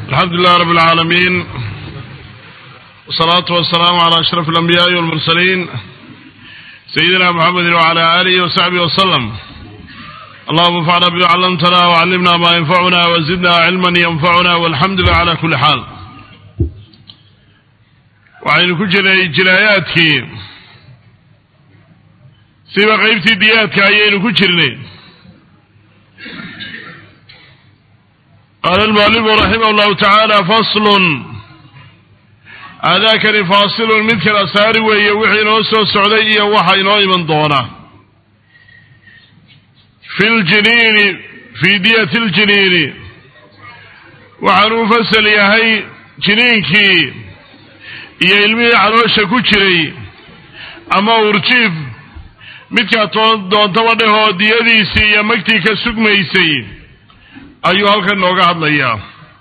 الحمد لله رب العالمين والصلاة والسلام على أشرف الأنبياء والمرسلين سيدنا محمد وعلى آله وصحبه وسلم اللهم انفعنا بما علمتنا وعلمنا ما ينفعنا وزدنا علما ينفعنا والحمد لله على كل حال waxaynu ku jirnay jinaayaadkii siba qaybtii diyaadka ayaynu ku jirnay qaala almualifu raximah llahu tacaala faslun aadaakani faasilun mid kala saari weeye wixii inoo soo socday iyo waxa inoo iman doona fi ljiniini fii diyati ljiniini waxaanuu fasal yahay jiniinkii iyo ilmihii caloosha ku jiray ama urjiif midkaa doontaba dhehoo diyadiisii iyo magtii ka sugmaysay ayuu halkan nooga hadlayaa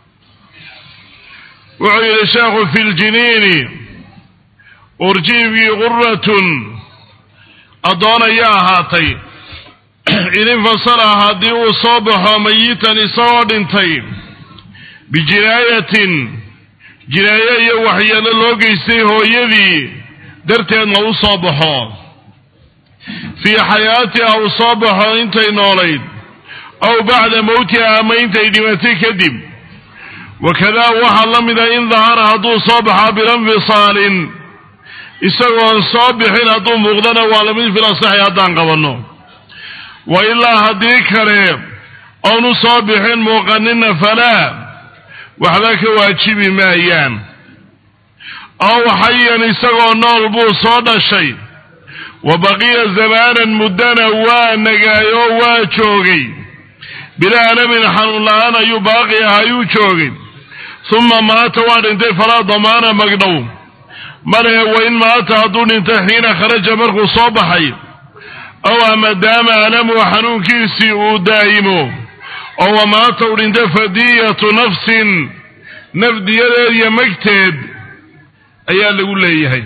wuxuu yidhi sheekhu fi ljiniini urjiifkii quratun addoon ayaa ahaatay idin fasala haddii uu soo baxo mayitan isagoo dhintay bijinaayatin jinaaye iyo waxyeelo loo geystay hooyadii darteedna u soo baxo fii xayaatiha uu soo baxo intay noolayd aw bacda mowtiha ama intay dhimatay kadib wakadaa waxaa la mida in dahara hadduu soo baxaa bilanfisaalin isagoon soo bixin hadduu muuqdana waa lamid filasaxi haddaan qabanno wa ilaa haddii kale oonu soo bixin muuqanina falaa waxba ka waajibi maayaan ow xayan isagoo nool buu soo dhashay wa baqiya zamaanan muddana waa nagaayo waa joogay bilaa alamin xanuun la-aan ayuu baaqi ah ayuu joogay uma maata waa dhintay falaa damaana magdhow malehe wain maata hadduu dhintay xiina kharaja markuu soo baxay ow ama daama alamuhu xanuunkiisii uu daa'imo oo wamaata u dhintay fadiyatu nafsin nafdiyadeed iyo magteed ayaa lagu leeyahay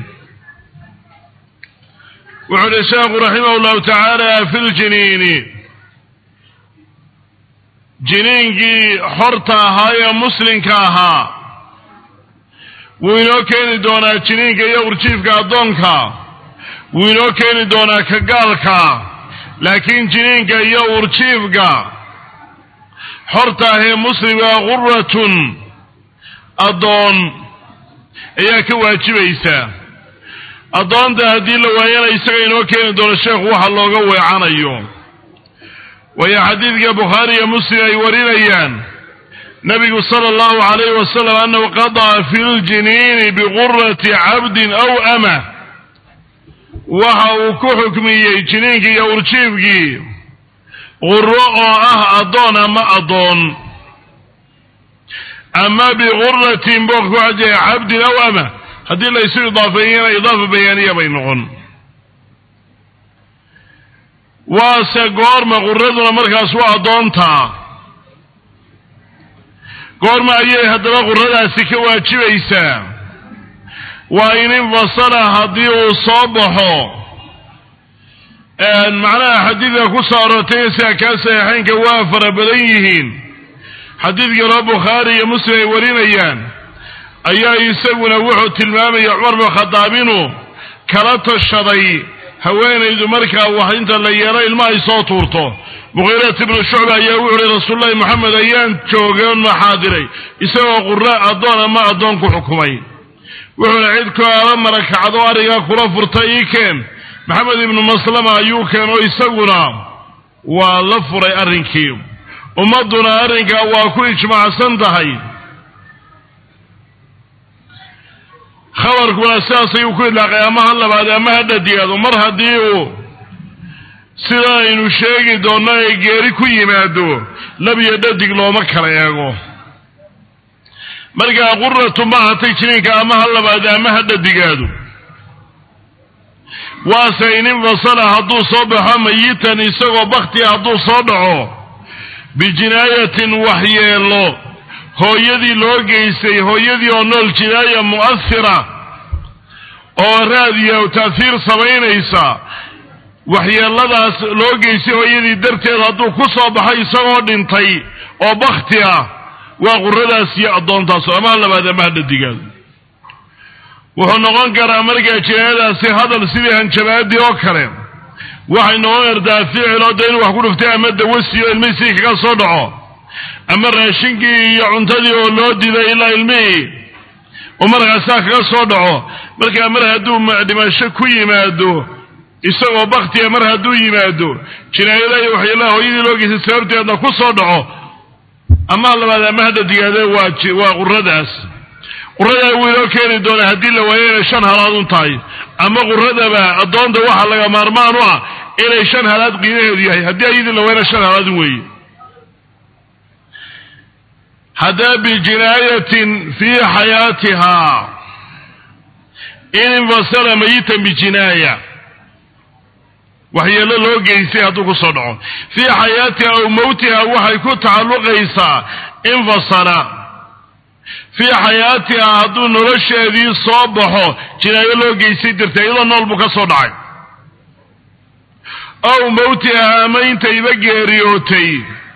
wuxuu uhi sheekhu raximah llahu tacaala fi ljiniini jiniinkii xorta ahaa ee muslimka ahaa wuu inoo keeni doonaa jiniinka iyo urjiifka addoonka wuu inoo keeni doonaa ka gaalka laakiin jiniinka iyo urjiifka xorta ahee muslimka quratun addoon ayaa ka waajibaysa addoonta haddii la waayana isaga inoo keeni doono sheekhu waxa looga weecanayo waayo xadiidka bukhaari iyo muslim ay warinayaan nabigu sala allahu calayhi wasalam annahu qadaca fi ljiniini biqurati cabdin aw ama waxa uu ku xukmiyey jiniinkii iyo urjiifkii quro oo ah addoon ama addoon ama biquratin boo ku xajaya cabdin aw ama haddii laysu idaafeeyana idaafa bayaaniya bay noqon waase goorma quraduna markaas waa addoontaa goorma ayay haddaba quradaasi ka waajibaysaa waa in infasala haddii uu soo baxo macnaha xadiidka ku soo aroortay sida kaa saxiixeynka waa fara badan yihiin xadiid kaloo bukhaari iyo muslim ay warinayaan ayaa isaguna wuxuu tilmaamaya cumar bin khadaab inuu kala tashaday haweenaydu markaa wax inta la yeelo ilma ay soo tuurto muqiirat ibnu shucba ayaa wuxu uhi rasuululahi moxamed ayaan joogeen maxaadiray isagoo qura addoon ama addoon ku xukumay wuxuuna cid kaala marakacdo arigaa kula furta ii keen maxamed ibnu maslama ayuu keeno isaguna waa la furay arrinkii ummadduna arrinkaa waa ku ijmaacsan tahay khabarkuna sidaas ayuu ku idlaaqay ama ha labaad ama ha dhadiyaado mar haddii uu sida aynu sheegi doonno ay geeri ku yimaado lab iyo dhadig looma kala eego markaa quratu ma ahatay jiniinka ama ha labaad ama ha dhadigaado waase in infasala hadduu soo baxo mayitan isagoo baktia hadduu soo dhaco bijinaayatin waxyeelo hooyadii loo geystay hooyadii oo nool jinaaya mu'ahira oo raadiya ta'hiir samaynaysa waxyeeladaas loo geystay hooyadii darteed hadduu ku soo baxo isagoo dhintay oo bakti ah waa quradaas iyo addoontaas amaha labaad amaha dhadigaad wuxuu noqon karaa markaa jinaayadaasi hadal sidii hanjabaadii oo kale waxay noqon kartaa ficil oo da inuu wax ku dhuftay ama dawasi oo ilmihii sidii kaga soo dhaco ama raashinkii iyo cuntadii oo loo diday ilaa ilmihii oo markaasaa kaga soo dhaco markaa mar hadduu dhimasho ku yimaado isagoo baktiga mar hadduu yimaado jinaayada iyo waxyaalaha hooyadii loo geystay sababteedna ku soo dhaco amaha labaad amaha dhadigaade waa waa quradaas quradaa wuu inoo keeni doonaa haddii la waayo inay shan halaad un tahay ama quradaba addoonta waxaa laga maarmaan u ah inay shan halaad qiimaheedu yahay haddii ayadii la waayana shan halaad un weeye haddaa bijinaayatin fii xayaatihaa in infasala mayitan bijinaaya waxyeelo loo geystay hadduu ku soo dhaco fii xayaatiha aw mawtiha waxay ku tacalluqaysaa infasala fii xayaatiha hadduu nolosheedii soo baxo jinaayo loo geystay dartee iyadoo nool buu ka soo dhacay aw mawtiha ama intayba geeriyootay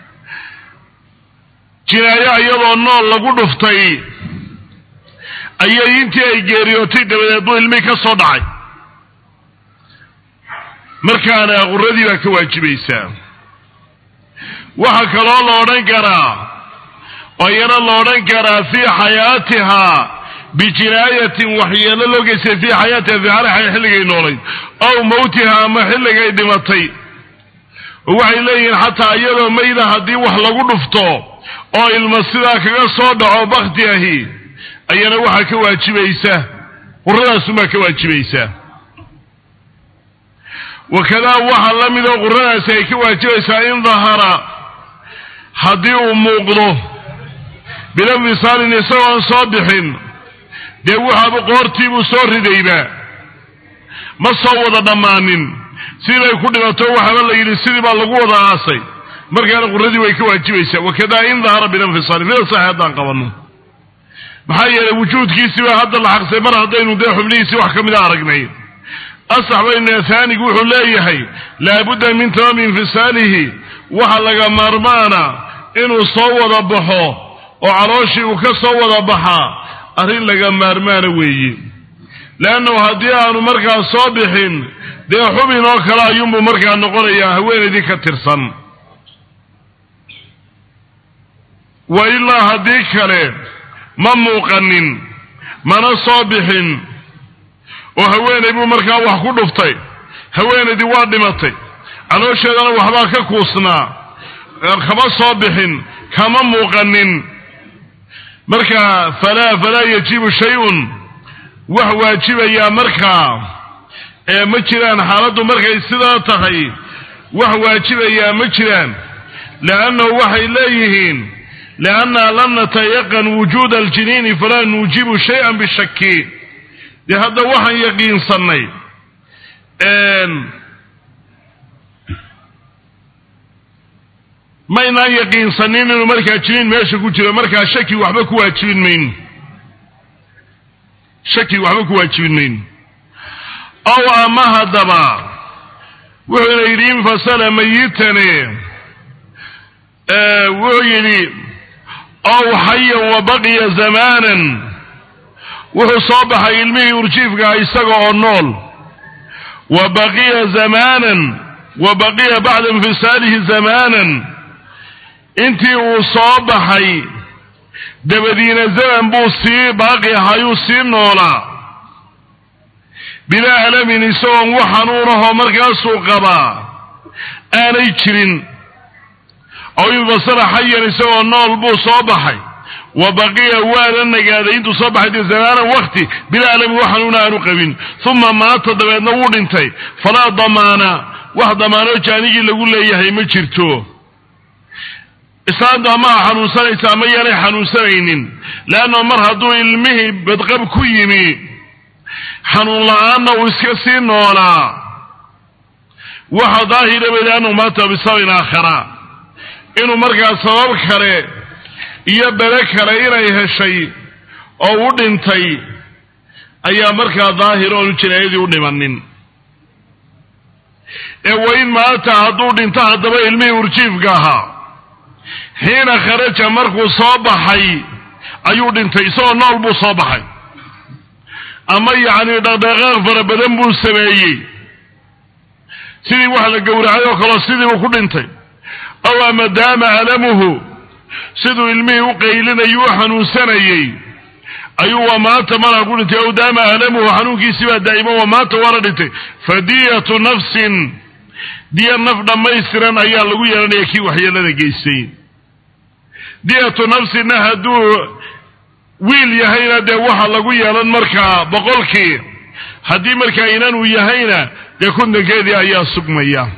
jinaayo iyadoo nool lagu dhuftay ayay intii ay geeriyootay dabadeed buu ilmihii ka soo dhacay markaana quradii baa ka waajibaysaa waxaa kaloo la odhan karaa oo iyana la odhan karaa fii xayaatihaa bijinaayatin waxyeelo loo geystay fii xayaatiha fii xaraxa xilligay noolayd aw mawtiha ama xilligay dhimatay oo waxay leeyihiin xataa iyadoo mayda haddii wax lagu dhufto oo ilma sidaa kaga soo dhaco bakti ahi ayana waxaa ka waajibaysa quradaasunbaa ka waajibaysaa wakadaa waxaa la mid oo quradaasi ay ka waajibaysaa in dahara haddii uu muuqdo bilanfisaalin isagoon soo bixin dee waxaaba qoortiibuu soo ridayba ma soo wada dhammaanin sidii bay ku dhimato waxaaba la yidhi sidii baa lagu wada aasay markaana quradii way ka waajibaysaa wakadaa in dahara bilanfisaalin sida saxi haddaan qabanno maxaa yeelay wujuudkiisii baa hadda la xaqsay mar haddaynu dee xubnihiisii wax ka mida aragnay asax bayna haanigu wuxuu leeyahay laabudda min tamaami infisaalihi waxa laga maarmaana inuu soo wada baxo oo calooshii uu ka soo wada baxaa arrin laga maarmaana weeye leannahu haddii aanu markaa soo bixin dee xubin oo kale ayuunbuu markaa noqonayaa haweenaydii ka tirsan wa ilaa haddii kale ma muuqanin mana soo bixin oo haweenay buu markaa wax ku dhuftay haweenaydii waa dhimatay caloosheedana waxbaa ka kuusnaa kama soo bixin kama muuqanin markaa falaa falaa yajibu shay-un wax waajibayaa markaa ee ma jiraan xaaladdu markay sidaa tahay wax waajibayaa ma jiraan liannahu waxay leeyihiin liannaa lam natayaqan wujuuda aljiniini falaa nuujibu shay-an bishaki dee hadda waxaan yaqiinsannay maynaan yaqiinsanin inuu markaa jiniin meesha ku jiro markaa shaki waxba ku waajibin mayno shaki waxba ku waajibin mayno ow ama haddaba wuxuuna yidhi infasala mayitane wuxuu yidhi ow xayan wa baqiya zamaanan wuxuu soo baxay ilmihii urjiifkaha isaga oo nool wa baqiya zamaanan wa baqiya bacda infisaalihi zamaanan intii uu soo baxay dabadiina zaman buu sii baaqi ahayuu sii noolaa bilaa alamin isagoon wax xanuunahoo markaasuu qabaa aanay jirin ow infasala xayan isagoo nool buu soo baxay wa baqiya waana nagaaday intuu soo baxay dee zamaanan wakti bilaa alamin wax xanuuna aanu qabin uma maata dabeedna wuu dhintay falaa damaana wax damaanoo jaanigii lagu leeyahay ma jirto islaantu amaha xanuunsanaysa ama yaanay xanuunsanaynin leanna mar hadduu ilmihii badqab ku yimi xanuun la-aanna uu iska sii noolaa waxa daahira bay liannahu maata bisababin aakhara inuu markaa sabab kale iyo bele kale inay heshay oo u dhintay ayaa markaa daahir oonu jinaayadii u dhimanin ee wain maata hadduu dhinto haddaba ilmihii urjiifka ahaa xiina kharaja markuu soo baxay ayuu dhintay isagoo nool buu soo baxay ama yacni dhaqdhaqaaq fara badan buu sameeyey sidii wax la gowracay oo kaleo sidii uu ku dhintay aw ama daama alamuhu siduu ilmihii u qaylinayay u xanuunsanayey ayuu waa maanta malaa ku dhintay aw daama alamuhu xanuunkiisii baa daa'imo waa maanta waana dhintay fadiyatu nafsin diya naf dhammaystiran ayaa lagu yeelanaya kii waxyeelada geystay diyatu nafsinna hadduu wiil yahayna dee waxa lagu yeelan markaa boqolkii haddii markaa inan uu yahayna dee kontonkeedii ayaa sugmaya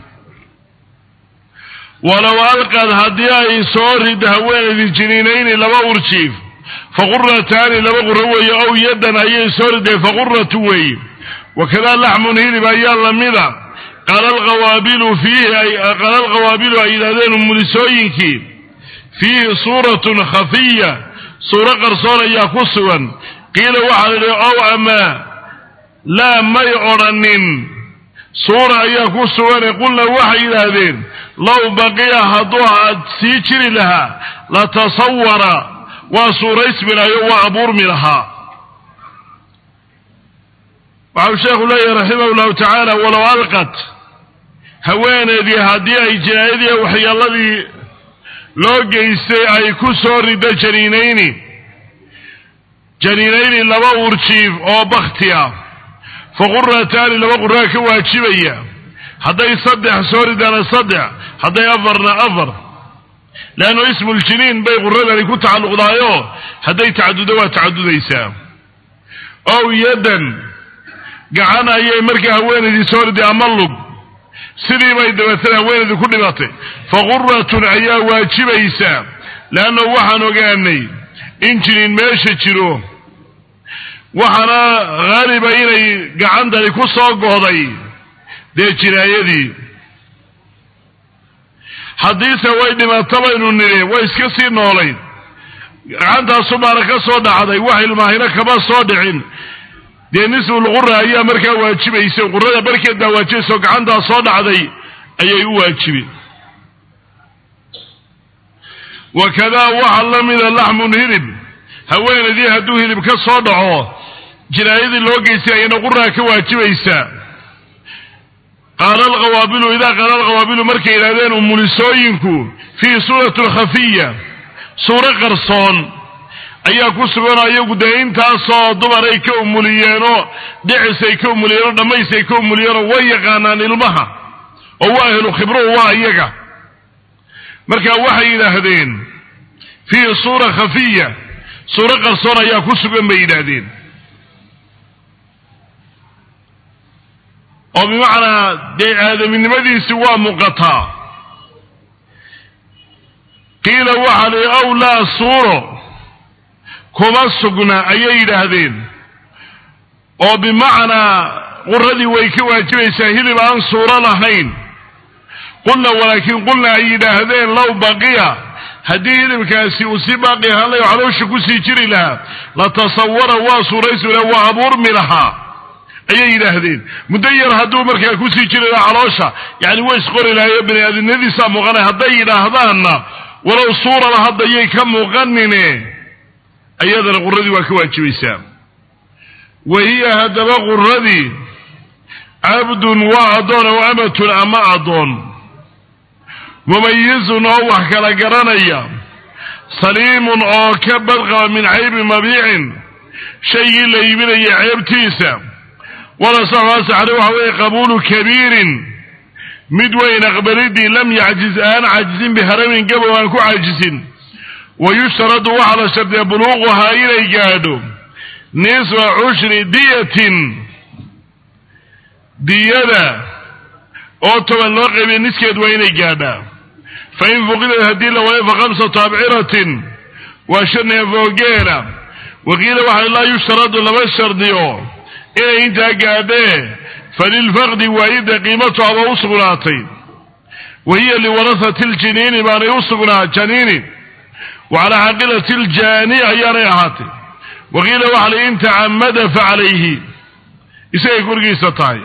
walow alqad haddii ay soo rid haweenaydii jiniinayni laba urjiif faqurataani laba quro weeye ow yaddan ayay soo riday faquratu weeye wakadaa laxmun hilib ayaa lamida qaala alqawaabilu fiihi qaala alqawaabilu ay yidhahdeen umulisooyinkii fiihi suuratun khafiya suuro qarsoon ayaa ku sugan qiila waxaa la idhi ow ama laa may odrhanin suura ayaa ku sugane qulna waxay yidhaahdeen low baqiya hadduu aad sii jiri lahaa la tasawara waa suuraysmi lahayo waa abuurmi lahaa waxau sheekhu leeyahy raximah llahu tacaala walow alqat haweeneedii haddii ay jinaayadii waxyeeladii loo geystay ay ku soo rido janiinayni janiinayni laba urjiif oo bakti ah faqurataani laba quraa ka waajibaya hadday saddex soo ridaana saddex hadday afarna afar leannu ismuuljiniin bay quradani ku tacalluqdaayo hadday tacaduddo waa tacadudaysaa ow yaddan gacan ayay markaa haweenaydii soo riday ama lug sidii bay dabeetana haweenaydii ku dhibatay faquratun ayaa waajibaysaa leanna waxaan ogaanay in jiniin meesha jiro waxaana haaliba inay gacantani ku soo gohday dee jinaayadii haddiise way dhimato baynu nidhi way iska sii noolayd gacantaasu baana ka soo dhacday wax ilmaahina kama soo dhicin dee nisfulqura ayaa markaa waajibaysa qurada barkeed baa waajibaysa oo gacantaa soo dhacday ayay u waajibi wakadaa waxaa la mida laxmun hilib haweenaydii hadduu hilib ka soo dhaco jinaayadii loo geystay ayana quraa ka waajibaysaa qaala alqawaabilu idaa qaala alqawaabilu markay yidhahdeen umulisooyinku fii suurati lkhafiya suuro qarsoon ayaa ku suganoo iyagu dee intaasoo dumar ay ka umuliyeenoo dhicis ay ka umuliyeenoo dhammays ay ka umuliyeenoo way yaqaanaan ilmaha oo waa ahlu khibruhu waa iyaga marka waxay yidhaahdeen fii suura khafiya suuro qarsoon ayaa ku sugan bay yidhaahdeen oo bimacnaa dee aadaminimadiisi waa muuqataa qiila waxaa lihi ow laa suuro kuma sugna ayay yidhaahdeen oo bimacnaa quradii way ka waajibaysaa hilib aan suuro lahayn qulna walaakiin qulna ay yidhaahdeen low baqiya haddii hilibkaasi uu si baaqi ahaan layo caloosha kusii jiri lahaa la tasawara waa suuraysi laha waa abuurmi lahaa ayay yidhaahdeen muddo yar hadduu markaa kusii jiri lahaa caloosha yani way isqori lahayo bani aadamnadiisaa muuqanay hadday yidhaahdaanna walow suurala hadda yay ka muuqanine ayadana quradii waa ka waajibaysaa wa hiya haddaba quradii cabdun waa addoon ow amatun ama addoon mumayizun oo wax kala garanaya saliimun oo ka badqaba min caybi mabiicin shaygii la iibinaya ceebtiisa walasaxasaxre waxa weeye qabuulu kabiirin mid weyn aqbalidii lam yacjiz aan caajisin biharamin gabow aan ku caajisin wa yushtaradu waxaa la shardiya buluuquhaa inay gaadho nisfa cushri diyatin diyada oo toban loo qaybiya niskeed waa inay gaadhaa fa in fuqidad haddii la waayo fa khamsatu abciratin waa shan neefoogeena waqiila waxaa laa yushtaradu lama shardiyo inay intaa gaadhee falilfaqdi waayidda qiimatu aba u sugnaatay wa hiya liwarahati ljiniini baanay u sugnaa janiini wa calaa xaqilati ljaani ayaanay ahaatay waqiila waxaa li in tacamada fa calayhi isagay korgiisa tahay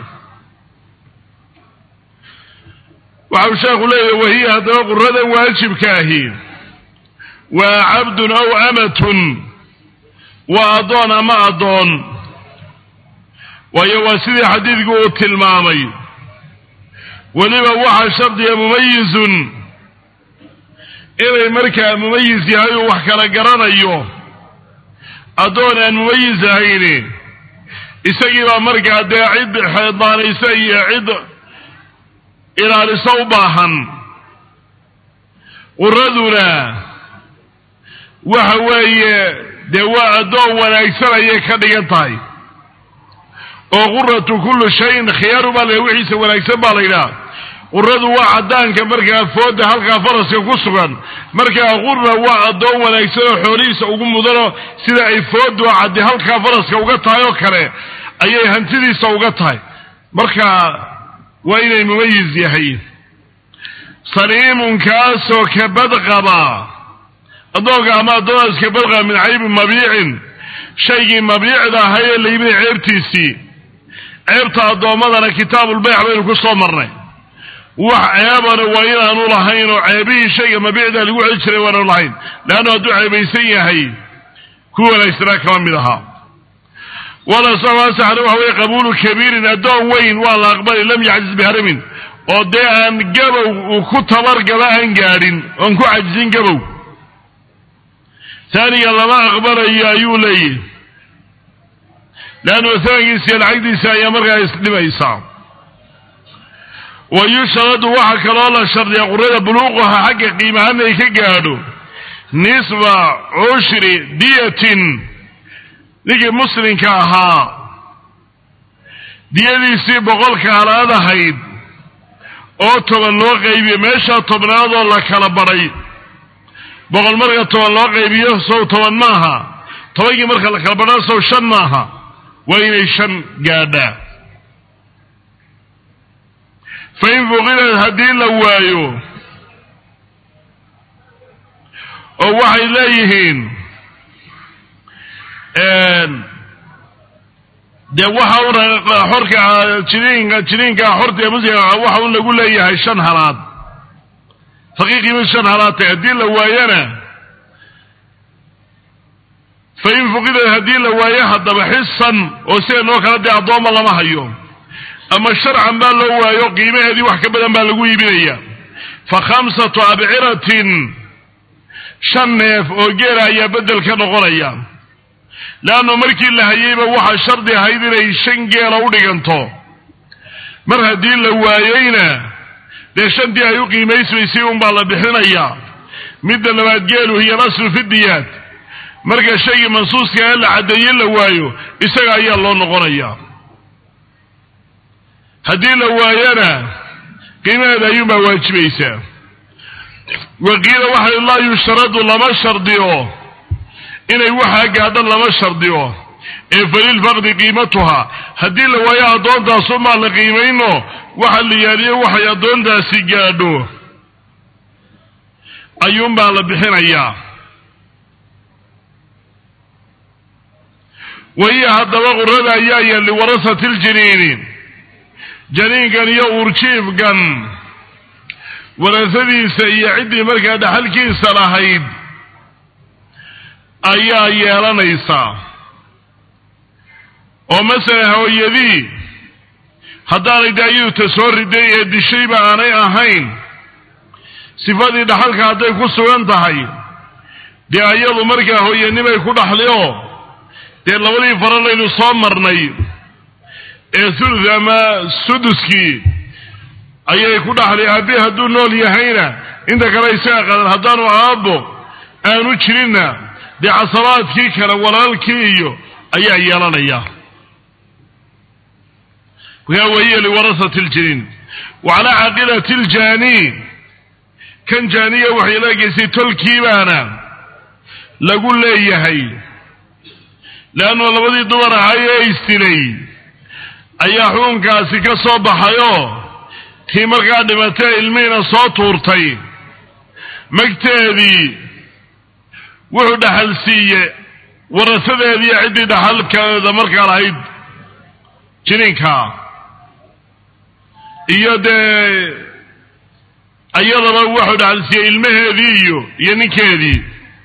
waxa uu sheekhu leeyahy wahiya haddaba quradan waajibka ahi waa cabdun aw amatun waa addoon ama addoon waayo waa sidii xadiidku uu tilmaamay weliba waxaa shardiga mumayizun inay markaa mumayis yahay uu wax kala garanayo addoon aan mumayis ahayni isagiibaa markaa dee cid xeedaanaysa iyo cid ilaaliso u baahan quraduna waxa weeye dee waa addoon wanaagsan ayay ka dhigan tahay oo quratu kullu shayin khiyaaru baa la wixiisa wanaagsan baa la yidhaha quradu waa caddaanka markaa fooda halkaa faraska ku sugan markaa qura waa addoon wanaagsan oo xoolihiisa ugu mudano sida ay foodu caddi halkaa faraska uga tahay oo kale ayay hantidiisa uga tahay marka waa inay mumayiz yahay saliimun kaasoo kabad qaba addoonka ama addoonaas kabad qaba min caybi mabiicin shaygii mabiicda ahay ee la yimid ceebtiisii ceebta addoommadana kitaabulbayc baynu ku soo marnay wax ceebana waa inaanu lahayn oo ceebihii shayga mabiicda lagu celi jiray waanu lahayn leannu hadduu ceebaysan yahay ku wanaagsanaa kama mid ahaa walasaxna waxa weye qabuulu kabiirin addoon weyn waa la aqbali lam yacjiz biharamin oo dee aan gabow uu ku tabargaba aan gaadhin oon ku cajizin gabow taaniga lama aqbalayo ayuu leeyihi leannu masalankiisa iyo lacagdiisa ayaa markaa isdhimaysaa wa yushradu waxaa kaloo la shardiya qurada buluuqaha xagga qiimahaan ay ka gaadho nisba cushri diyatin ninkii muslimka ahaa diyadiisii boqolka halaad ahayd oo toban loo qaybiyo meeshaa tobnaadoo la kala badhay boqol marka toban loo qaybiyo sow toban maaha tobankii marka la kala badhaa sow shan maaha waa inay shan gaadhaa fa in fuqidad haddii la waayo oo waxay leeyihiin dee waxa un xorka jiniinka jiniinka xorta ee muslimka waxa un lagu leeyahay shan halaad faqiiqiima shan halaad tahay haddii la waayana fa in fuqidad haddii la waayo haddaba xisan oo sideenoo kale dee addooma lama hayo ama sharcan baa loo waayo qiimaheedii wax ka badan baa lagu iibinaya fa khamsatu abciratin shan neef oo geela ayaa beddel ka noqonaya leannu markii la hayeyba waxaa shardi ahayd inay shan geela u dhiganto mar haddii la waayeyna dee shantii ay u qiimaysmaysay unbaa la bixinayaa midda labaad geelu hiya alaslu fi diyaad marka shaygii mansuuska ee la caddeeye la waayo isaga ayaa loo noqonayaa haddii la waayana qiimaheeda ayuunbaa waajibaysaa waqiila waxa laa yushtaradu lama shardiyo inay waxaa gaadho lama shardiyo ee falilfaqdi qiimatuha haddii la waayo addoontaasunbaa la qiimayno waxa la yaaliyo waxay addoontaasi gaadho ayuunbaa la bixinayaa wahiya haddaba qurada ayaa ya liwarasati ljiniini janiinkan iyo uurjiifkan warasadiisa iyo ciddii markaa dhaxalkiisa lahayd ayaa yeelanaysaa oo masalan hooyadii haddaanay daayadu ta soo riday ee dishayba aanay ahayn sifadii dhaxalka hadday ku sugan tahay dee ayadu markaa hooyanimay ku dhaxli oo dee labadii faralaynu soo marnay ee thuluth ama suduskii ayay ku dhaxli aabi hadduu nool yahayna inta kale isaga qadan haddaanu aabbo aanu jirinna dee casabaadkii kale walaalkii iyo ayaa yeelanaya yaa wahiya liwarasati ljiniin wa calaa caaqilati ljaani kan jaaniya waxay leegaysay tolkiibaana lagu leeyahay leannu labadii dumar ahay ee isdilay ayaa xukunkaasi ka soo baxayoo tii markaa dhimatee ilmihiina soo tuurtay magteedii wuxuu dhaxal siiye warasadeediiyo ciddii dhaxalkeeda markaa lahayd jiniinka iyo dee iyadaba wuxuu dhaxal siiyey ilmaheedii iyo iyo ninkeedii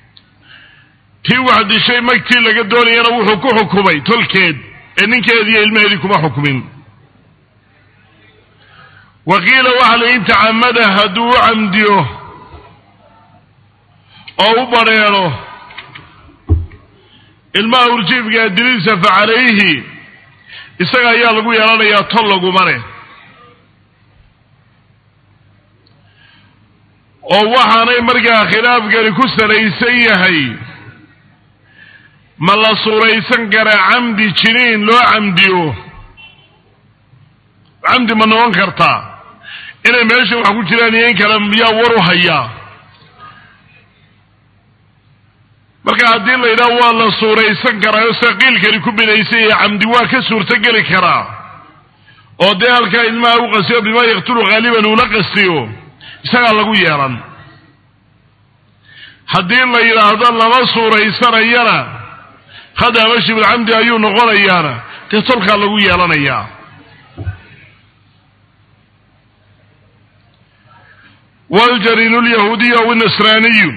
tii wax dishay magtii laga doonayana wuxuu ku xukumay tolkeed ee ninkeediiyo ilmaheedii kuma xukumin wa qiila waxa la in tacamada hadduu u camdiyo oo u badrheero ilmaha urjiifkaa diliisa fa calayhi isaga ayaa lagu yeelanayaa tol laguma leh oo waxaanay markaa khilaafkani ku salaysan yahay ma la suuraysan karaa camdi jiniin loo camdiyo camdi ma noqon kartaa inay meesha wax ku jiraan iyo in kale yaa war u hayaa marka haddii la yidhaha waa la suuraysan karaa oo saqiilkani ku binaysan yahay camdi waa ka suurtogeli karaa oo dee halkaa ilmaha u qastiyo bimaa yaqtulu haaliban uula qastiyo isagaa lagu yeelan haddii la yidhaahdo lama suuraysanayana khada ama shibulcamdi ayuu noqonayaana dee tolkaa lagu yeelanayaa waljariinu lyahuudiyu aw inasraaniyu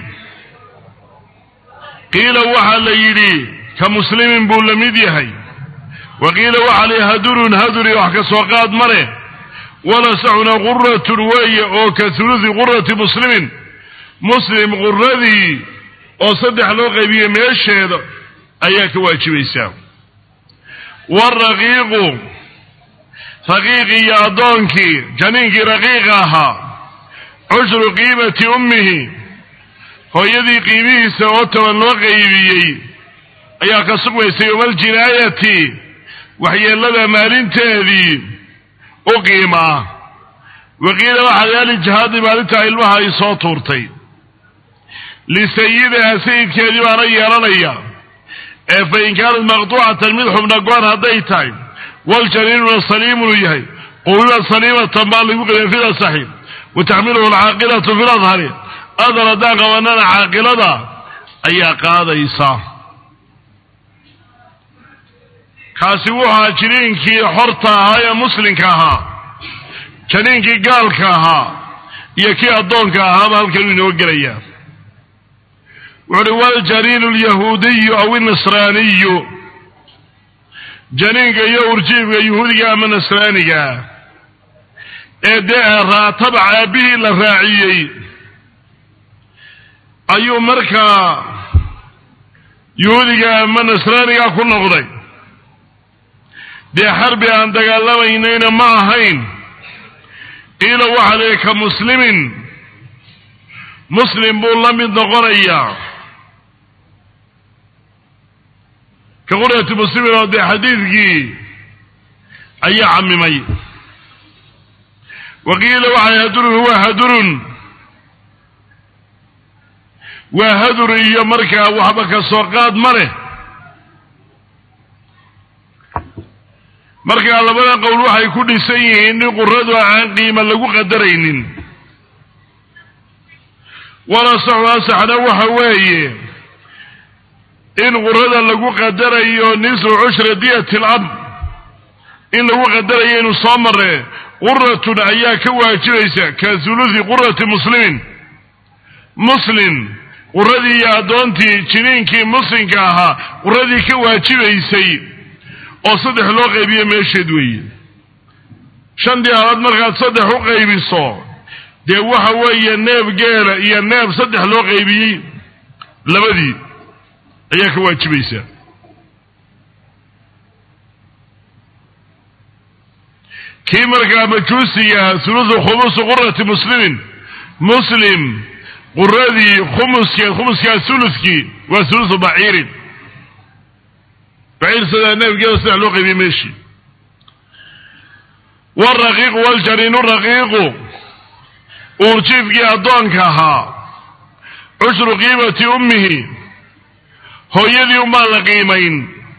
qiila waxaa la yidhi ka muslimin buu la mid yahay wa qiila waxaa la hadurun haduri wax ka soo qaad ma leh walasaxuna quratun weeye oo ka hulusi qurati muslimin muslim quradii oo saddex loo qaybiye meesheeda ayaa ka waajibaysaa waraqiiqu raqiiqii iyo addoonkii janiinkii raqiiqa ahaa cushru qiimati ummihi hooyadii qiimihiisa oo toban loo qaybiyey ayaa ka sugmaysay yowmaljinaayati waxyeellada maalinteedii u qiimaa waqiila waxaa yaali jihaadii maalintaa ilmaha ay soo tuurtay lisayidiha sayidkeedii baana yeelanaya ee fa in kaanat maqtuucatan mid xubna goon hadday tahay waljaniinuna saliimunu yahay quwiba saliimatan baa lagu qadiya fil asaxi wa taxmiluhu alcaaqilatu fil adhari adar haddaan qabanana caaqilada ayaa qaadaysa kaasi wuxuu ahaa jiniinkii xorta ahaa ee muslimka ahaa janiinkii gaalka ahaa iyo kii addoonka ahaaba halkanuu inoo gelayaa wuxu uhi waljaniinu alyahuudiyu aw inasraaniyu janiinka iyo urjiifka yahuudiga ama nasraaniga ee dee raatabac aabbihii la raaciyey ayuu markaa yahuudiga ama nasraaniga ku noqday dee xarbi aan dagaalamaynayna ma ahayn qiila waxaa leeyahy ka muslimin muslim buu la mid noqonayaa ka qurati muslimin oo dee xadiidkii ayaa camimay wa qiila waxaa hadurun huwa hadurun waa hadur iyo markaa waxba ka soo qaad ma leh markaa labada qowl waxay ku dhisan yihiin in quradu aan qiima lagu qadaraynin walasaxu asaxna waxa weeye in qurada lagu qadarayo nisfu cushra diyati alab in lagu qadarayo inuu soo mare quratun ayaa ka waajibaysa ka hulusi qurati muslimin muslim quradii iyo addoontii jiniinkii muslimka ahaa quradii ka waajibaysay oo saddex loo qaybiyo meesheed weeye shantii halaad markaad saddex u qaybiso dee waxa weeye neef geela iyo neef saddex loo qaybiyey labadii ayaa ka waajibaysa kii markaa majuusiga hulusu khumusu qurati muslimin muslim quradii khumuskeed khumuskaa huluskii waa hulusu baciirin baciir sidaa neefgeeda saddex loo qaybiyey meeshii waraqiiqu waljaniinu raqiiqu uurjiifkii addoonka ahaa cushru qiimati ummihi hooyadii umbaan la qiimayn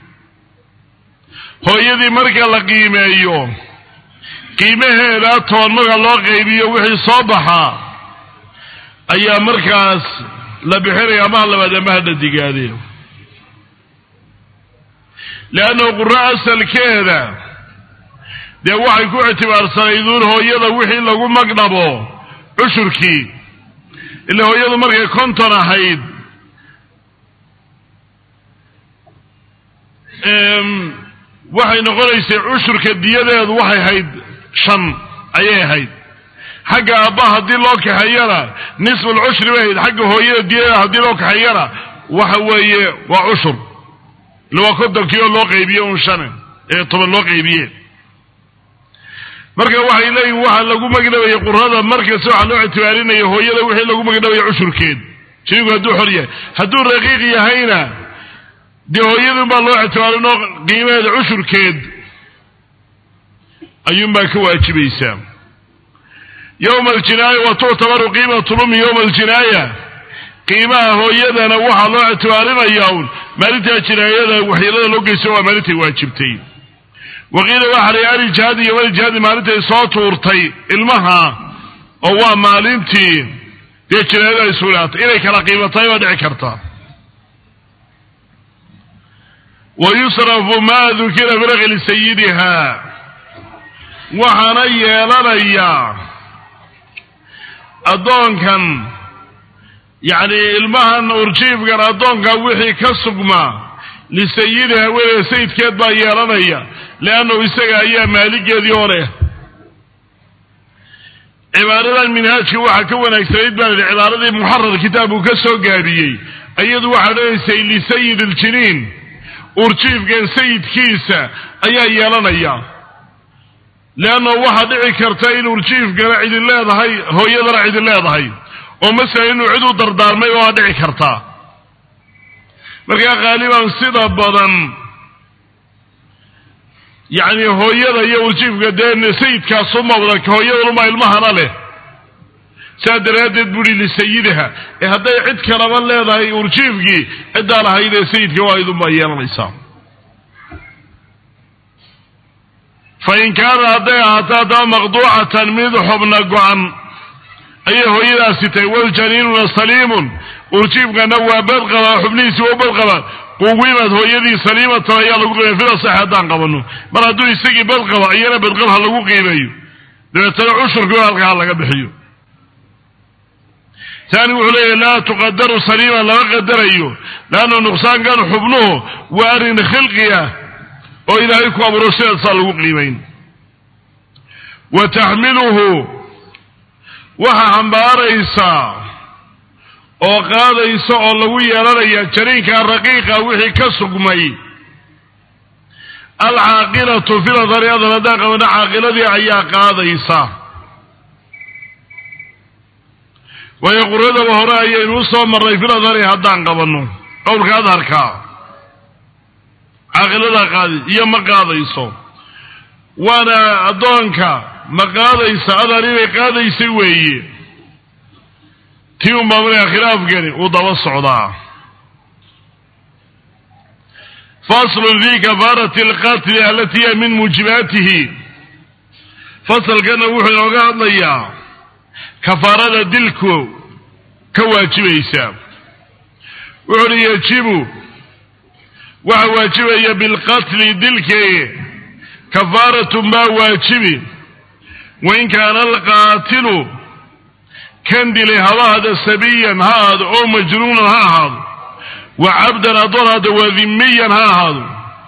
hooyadii marka la qiimeeyo qiimaheeda toban marka loo qaybiyo wixii soo baxaa ayaa markaas la bixinaya amaha labaad amaha dhadigaade leanna quro asalkeeda dee waxay ku ictibaarsanaydun hooyada wixii lagu magdhabo cushurkii ila hooyadu markay konton ahayd waxay noqonaysay cushurka diyadeedu waxay hayd shan ayay ahayd xagga aabba haddii loo kaxeeyana nisful cushri bay ahayd xagga hooyada diyadeeda haddii loo kaxeeyana waxa weeye waa cushur ila waa kontonkii oo loo qaybiye un shan ee toban loo qaybiye marka waxay leeyihin waxaa lagu magdhabayay qurada markasta waxaa loo ictibaarinaya hooyada wixii lagu magdhabaya cushurkeed shaygu hadduu xor yahay hadduu raqiiq yahayna dee hooyadun baa loo ictibaarin oo qiimaheeda cushurkeed ayuunbaa ka waajibaysaa yowma aljinaaya wa tuctabaru qiimatu lumi yowma aljinaaya qiimaha hooyadana waxaa loo ictibaarinayaa un maalintaa jinaayada waxyeelada loo geysto waa maalintay waajibtay waqiila waxaa alijihaadi iyo walijihaadi maalintay soo tuurtay ilmaha oo waa maalintii dee jinaayada ay sugnaatay inay kala qiimatahay baa dhici karta wa yusrafu maa dukira biraqli sayidiha waxaana yeelanayaa addoonkan yacni ilmahan urjiifkan addoonkan wixii ka sugmaa lisayidiha haweeneeda sayidkeed baa yeelanaya leannahu isaga ayaa maaligeedii oo leh cibaaradan minhaajka waxaa ka wanaagsanayd baa lidhi cibaaradii muxarar kitaabku ka soo gaabiyey iyadu waxaa odhanaysay lisayid iljiniin urjiifkan sayidkiisa ayaa yeelanaya leannahu waxaa dhici karta in urjiifkana cidin leedahay hooyadana cidin leedahay oo masalan inuu cid u dardaarmay waa dhici kartaa markaa khaaliban sida badan yacni hooyada iyo urjiifka dee sayidkaasu mawda hooyadunuma ilmahana leh saa daraaddeed buuhi lisayidiha ee hadday cid kalaba leedahay urjiifkii ciddaan ahayd ee sayidka waa idunbaa yeelanaysaa fa in kaana hadday ahaato haddaba maqduucatan mid xubna go-an ayay hooyadaasi tahay waljaniinuna saliimun urjiifkana waa badqaba xubnihiisi waa badqaba quwimaad hooyadii saliimatan ayaa lagu qiimay fida sax haddaan qabano mar hadduu isagii badqaba iyana badqab ha lagu qiimeeyo dabeetana cushurkii halkaa ha laga bixiyo taani wuxuu leeyahy laa tuqadaru saliiman lama qadarayo leanna nuqsaankan xubnuhu waa arrin khilqi ah oo ilaahay ku abuuro sidaasaa lagu qiimayn wa taxmiluhu waxaa xambaaraysaa oo qaadaysa oo lagu yeelanaya jariinka raqiiqa wixii ka sugmay alcaaqilatu filadari adan haddaan qabana caaqiladii ayaa qaadaysa waayo quradaba hore ayaynu u soo marnay filadari haddaan qabanno qowlka adharka caaqiladaa qaadi iyo ma qaadayso waana addoonka ma qaadaysa adar inay qaadaysay weeye tii un baa markaa khilaafkani uu daba socdaa faslun fi kafaarati alqatli alati hiya min muujibaatihi fasalkana wuxuu inooga hadlayaa kafaarada dilku ka waajibaysa wuxu uhi yajibu waxa waajibaya bilqatli dilkii kafaaratun baa waajibi wain kaana alqaatilu kan dilay haba hada sabiyan ha ahaado oo majnuunan ha ahaado wa cabdan addoon haado waa dhimiyan ha ahaado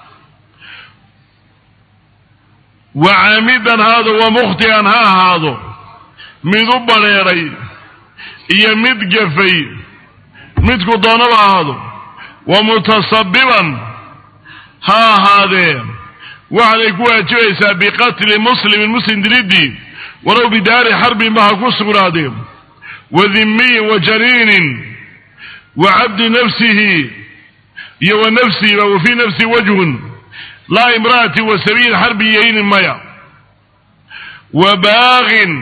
wa caamidan ha ahaado wa mukhtian ha ahaado mid u badheedhay iyo mid gafay midku doonaba ahaado wa mutasabiban ha ahaadee waxaanay ku waajibaysaa biqatli muslimin muslim dilidii walow bidaari xarbinba ha ku sugnaadee wa dhimiyin wa janiinin wa cabdi nafsihi iyo wa nafsihiba wa fii nafsihi wajhun laa imra'ati wa sabiil xarbi yaynin maya wa baaqin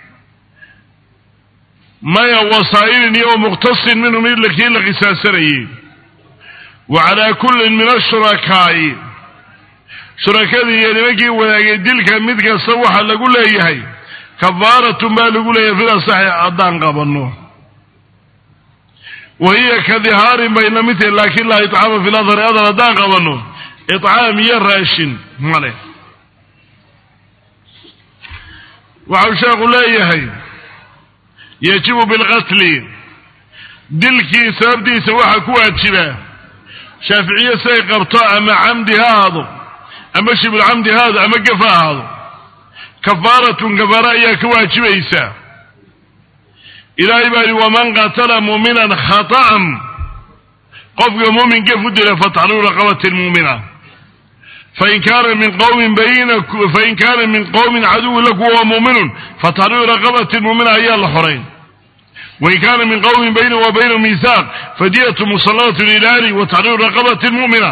maya wasaa'ilin iyo muqtasin minhu mid kii la qisaasanayey wa calaa kullin min ashurakaa'i shurakadii iyo nimankii wadaagay dilka mid kasta waxaa lagu leeyahay kafaaratun baa lagu leeyahay fida saxi haddaan qabanno wa hiya ka dihaarin bay la mid tahay laakin laa icaama fi ladhari adar haddaan qabanno icaam iyo raashin male waxau sheekhu leeyahay yajibu bilqatli dilkii sababtiisa waxaa ku waajiba shaaficiye siday qabto ama camdi ha ahaado ama shibulcamdi ha ahaado ama gef ha ahaado kafaaratun kafaara ayaa ka waajibaysa ilaahay baa yihi waman qatala muuminan khata'an qofka muumin gef u dila fatxriru raqabati muumina fain kaana min qowmin bayna fain kaana min qowmin caduwin laku wahuwa muuminun fatxriru raqabati muumina ayaa la xorayn wain kaana min qowmin baynahu wa baynahu miisaaq fadiyatu musallatun ilaali wa taxriiru raqabati muumina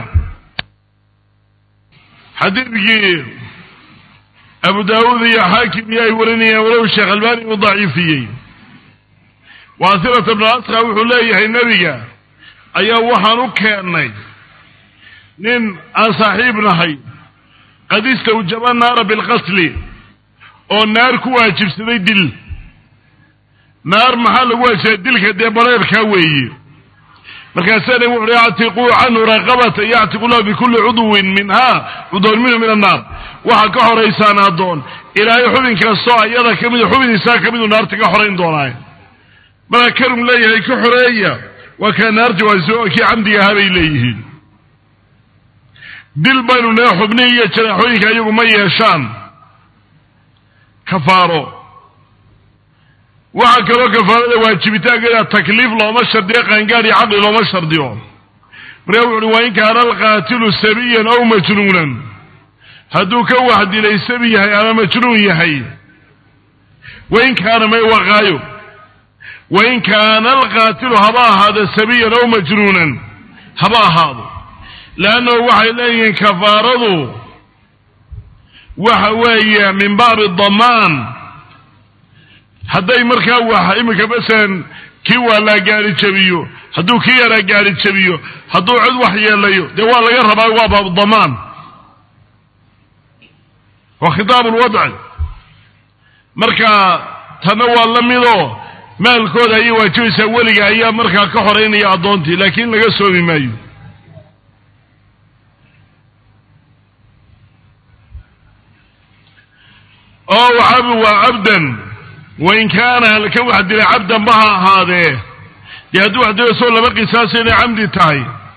xadiidkii abu daawuud iyo xaakim iyo ay warinayaan walow sheekh albani uu daciifiyey waasirata bnu asqa wuxuu leeyahay nebiga ayaa waxaan u keennay nin aan saaxiib nahay qad istawjaba naara bilqasli oo naar ku waajibsaday dil naar maxaa lagu waajibay dilka dee bareerkaa weeye markaasaa nabig wuxu uhi actiquu canhu raqabata yactiqu lahu bikulli cudwin minha cudwan minhu min annaar waxaa ka horaysaan addoon ilaahay xubin kastoo ayada ka midu xubiniisaa ka midu naarta ka xorayn doonaaye marka karum leeyahay ka xoreeya waa kaa naarta waa kii camdiga ahaa bay leeyihiin dil baynu nee xubnihi iyo jaraaxooyinka iyagu ma yeeshaan kafaaro waxaa kaloo kafaarada waajibitaankeeda takliif looma shardiyo qaangaar iyo caqli looma shardiyo markaa wuxu uhi waa in kaana alqaatilu sabiyan aw majnuunan hadduu ka wax dilay sabi yahay ama majnuun yahay wain kaana may waqaayo wain kaana alqaatilu haba ahaado sabiyan aw majnuunan haba ahaado leannahu waxay leeyihiin kafaaradu waxa weeye min baabi damaan hadday markaa wax iminka masalan kii waalaa gaari jabiyo hadduu kii yaraa gaari jabiyo hadduu cid wax yeelayo dee waa laga rabaa waa baabu damaan waa khitaab lwadci marka tanna waa la midoo maalkooda ayay waajibaysaa weliga ayaa markaa ka horeynaya addoontii laakiin laga soomi maayo oo waxaabi waa cabdan wain kaana ka wax dilay cabdan ba ha ahaadee dee hadduu wax dilo soo laba qisaasa inay camdi tahay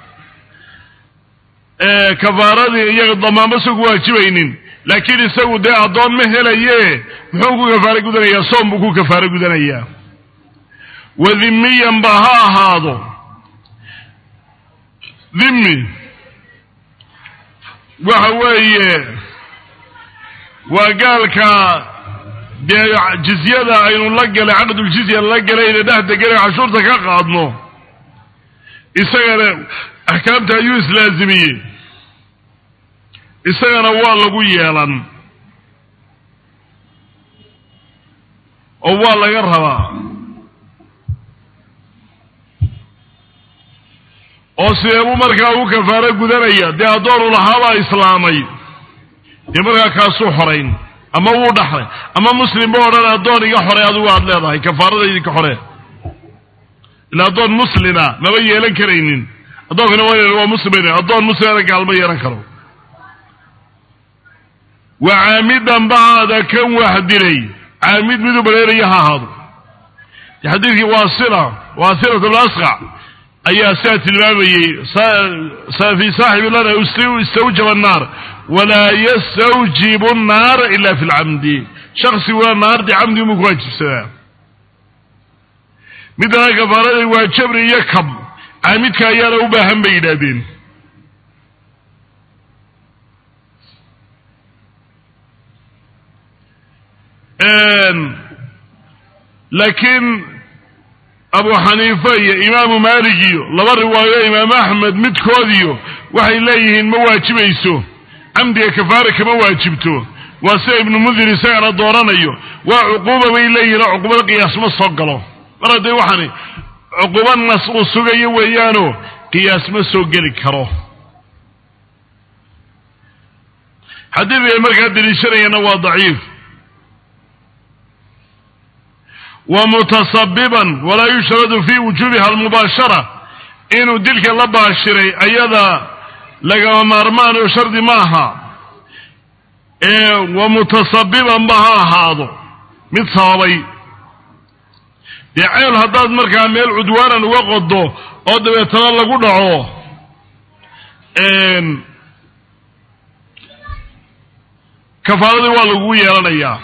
kafaaradii iyaga damaanba soo ku waajibaynin laakiin isagu dee addoon ma helaye muxuu ku kafaaro gudanayaa soom buu ku kafaaro gudanayaa wadimiyan ba ha ahaado dhimmi waxa weeye waa gaalka dee jizyada aynu la galay caqduljizya la galayna dhex deganay cashuurta ka qaadno isagana axkaamta ayuu islaazimiyey isagana waa lagu yeelan oo waa laga rabaa oo sideebuu markaa u kafaaro gudanaya dee addoonu lahaabaa islaamay dee markaa kaasuu xorayn ama wuu dhaxlay ama muslim ba odhan addoon iga xorey adigu aad leedahay kafaarada idinka xoree ila addoon muslima maba yeelan karaynin addoonkana waa waa muslim addoon muslimana gaalma yeelan karo wa caamidan bahaada kan wax dilay caamid miduu bareeraya ha ahaado xadiidkii waasila waasilat lasqac ayaa sidaa tilmaamayey fi saaxibi lana istawjaba annaar walaa yastawjibu annaara ila fi lcamdi shaksiguna naardi camdi umuu ku waajibsadaa midana kafaaraday waa jabri iyo kab caamidka ayaana u baahan bay yidhaahdeen laakiin abu xaniifa iyo imaamu maalik iyo laba riwaayo imaamu axmed midkoodiyo waxay leeyihiin ma waajibayso camdiga kafaara kama waajibto waa sida ibnu mundir isagana dooranayo waa cuquuba bay leeyihin oo cuqubada qiyaas ma soo galo mar haddee waxaani cuquba nas uu sugayo weeyaanoo qiyaas ma soo geli karo xadiidka ay markaa deliishanayana waa daciif wa mutasabiban walaa yushradu fi wujuubiha almubaashara inuu dilka la baashiray ayada lagama maarmaan oo shardi ma aha ee wa mutasabiban ba ha ahaado mid sababay dee ceel haddaad markaa meel cudwaanan uga qodo oo dabeetana lagu dhaco kafaaradii waa lagugu yeelanayaa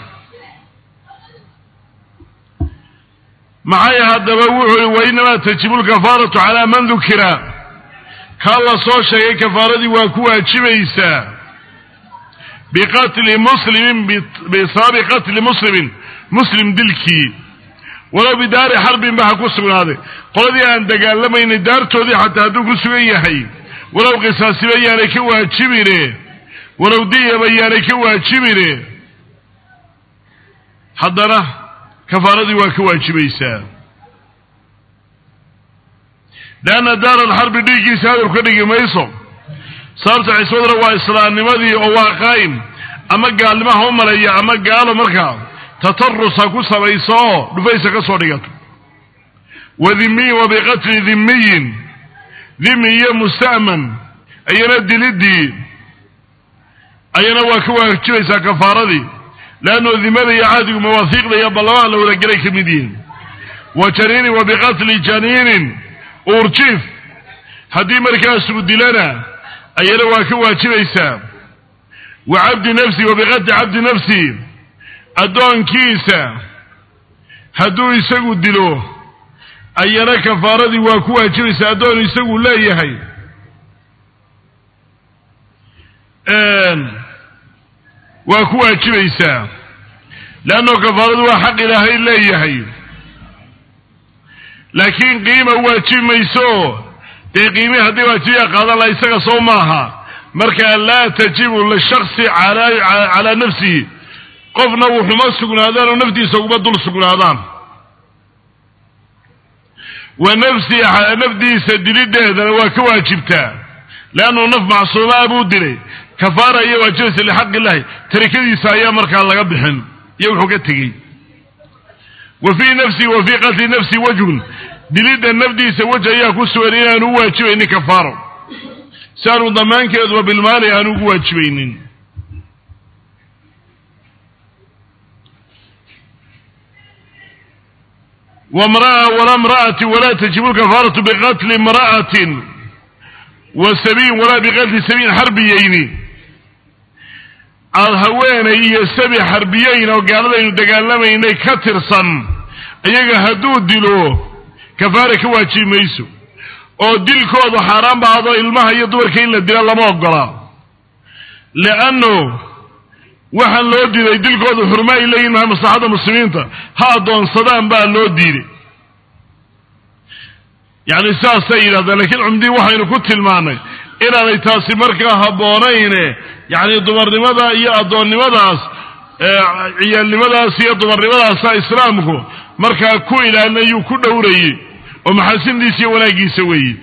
maxay haddaba wuxuu i wainamaa tajibu lkafaaratu calaa man dukira kaa la soo sheegay kafaaradii waa ku waajibaysaa biqatli muslimin bisababi qatli muslimin muslim dilkii walow bidaari xarbin ba ha ku sugnaaday qoladii aan dagaalamaynay daartoodii xataa hadduu ku sugan yahay walow qisaasiba yaanay ka waajibine walow diyaba yaanay ka waajibine haddana kafaaradii waa ka waajibaysaa leanna daar alxarbi dhiiggiisa hadab ka dhigi mayso sababta ciswadna waa islaamnimadii oo waa qaa'im ama gaalnimo ha u maleeya ama gaalo markaa tatarus ha ku samayso oo dhufaysa ka soo dhigato wa dhimiyin wa biqatli dhimiyin dhimi iyo musta'man ayana dilidii ayana waa ka waajibaysaa kafaaradii leannu dimada iyo cahdigu mawaahiiqda iyo ballamaha la wadagelay ka mid yihiin wa janiinin wa biqatli janiinin uurjiif haddii markaasuu dilana ayana waa ka waajibaysaa wa cabdi nafsi wa biqatli cabdi nafsi addoonkiisa hadduu isagu dilo ayana kafaaradii waa ku waajibaysaa addoon isagu leeyahay waa ku waajibaysaa leannao kafaaradu waa xaq ilaahay leeyahay laakiin qiima waajibi mayso dee qiimii haddii waajibiya qaadan laha isaga soo maaha marka laa tajibu lishaksi calaa nafsihi qofna wuxuma sugnaadaan oo naftiisa uguma dul sugnaadaan wa nafsi nafdiisa dilideedana waa ka waajibtaa leannuu naf macsuumaa buu dilay kafaara iyo waajibaysa lixaq illahi tarikadiisa ayaa markaa laga bixin iyo wuxuu ka tegey wa fii nafsi wa fii qatli nafsi wajhun dilidda nafdiisa wej ayaa ku sugan inaanu u waajibaynin kafaaro si aanu damaankeeduba bilmaali aanu ugu waajibaynin wamraa walaa mra'ati walaa tajibu lkafaaratu biqatli imra'atin wa sabiyin walaa biqatli sabiyin xarbiyeyni aada haweenay iyo sabi xarbiyeyn oo gaaladaynu dagaalamaynay ka tirsan iyaga hadduu dilo kafaara ka waajibi mayso oo dilkoodu xaaraan ba hado ilmaha iyo dumarka in la dila lama ogola leanno waxaan loo diiday dilkoodu xurma ay leeyihin maha maslaxadda muslimiinta ha addoonsadaan baa loo diiday yacni sidaasay yidhahdeen lakiin cumdii waxaynu ku tilmaannay inaanay taasi markaa habboonayne yacni dumarnimada iyo addoonnimadaas ciyaalnimadaas iyo dumarnimadaasa islaamku markaa ku ilaalinayuu ku dhowrayey oo maxaasindiisa iyo wanaaggiisa weeye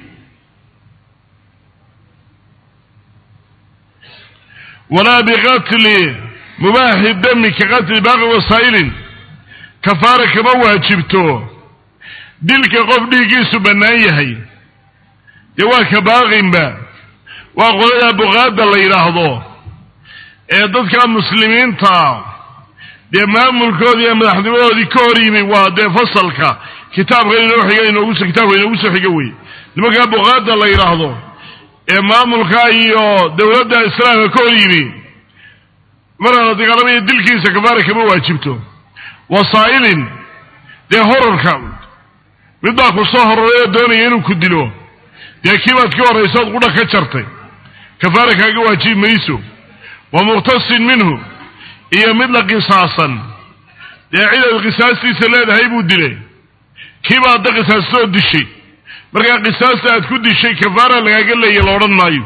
walaa biqatli mubaaxi dami ka qatli baaqi wasaa'ilin kafaara kama waajibto dilka qof dhiiggiisu bannaan yahay dee waa ka baaqinba waa qolada buqaadda la yidhaahdo ee dadka muslimiinta dee maamulkoodii iyo madaxnimadoodii ka hor yimi waa dee fasalka kitaabka inoo xiga inoogu kitaabka inoogu soo xiga wey nimankaa buqaadda la yidhaahdo ee maamulka iyo dowladda islaamka ka hor yimi marana dagaalamaya dilkiisa kafaara kama waajibto wasaa'ilin dee horarka mid baa ku soo hororay oo doonaya inuu ku dilo dee kiibaad ka horraysood qudha ka jartay kafaara kaaga waajibi mayso wa muqtasin minhu iyo mid la qisaasan dee cidaad qisaastiisa leedahay buu dilay kiiba adda qisaastoo dishay markaa qisaasta aad ku dishay kafaara lagaaga leeya la odhan maayo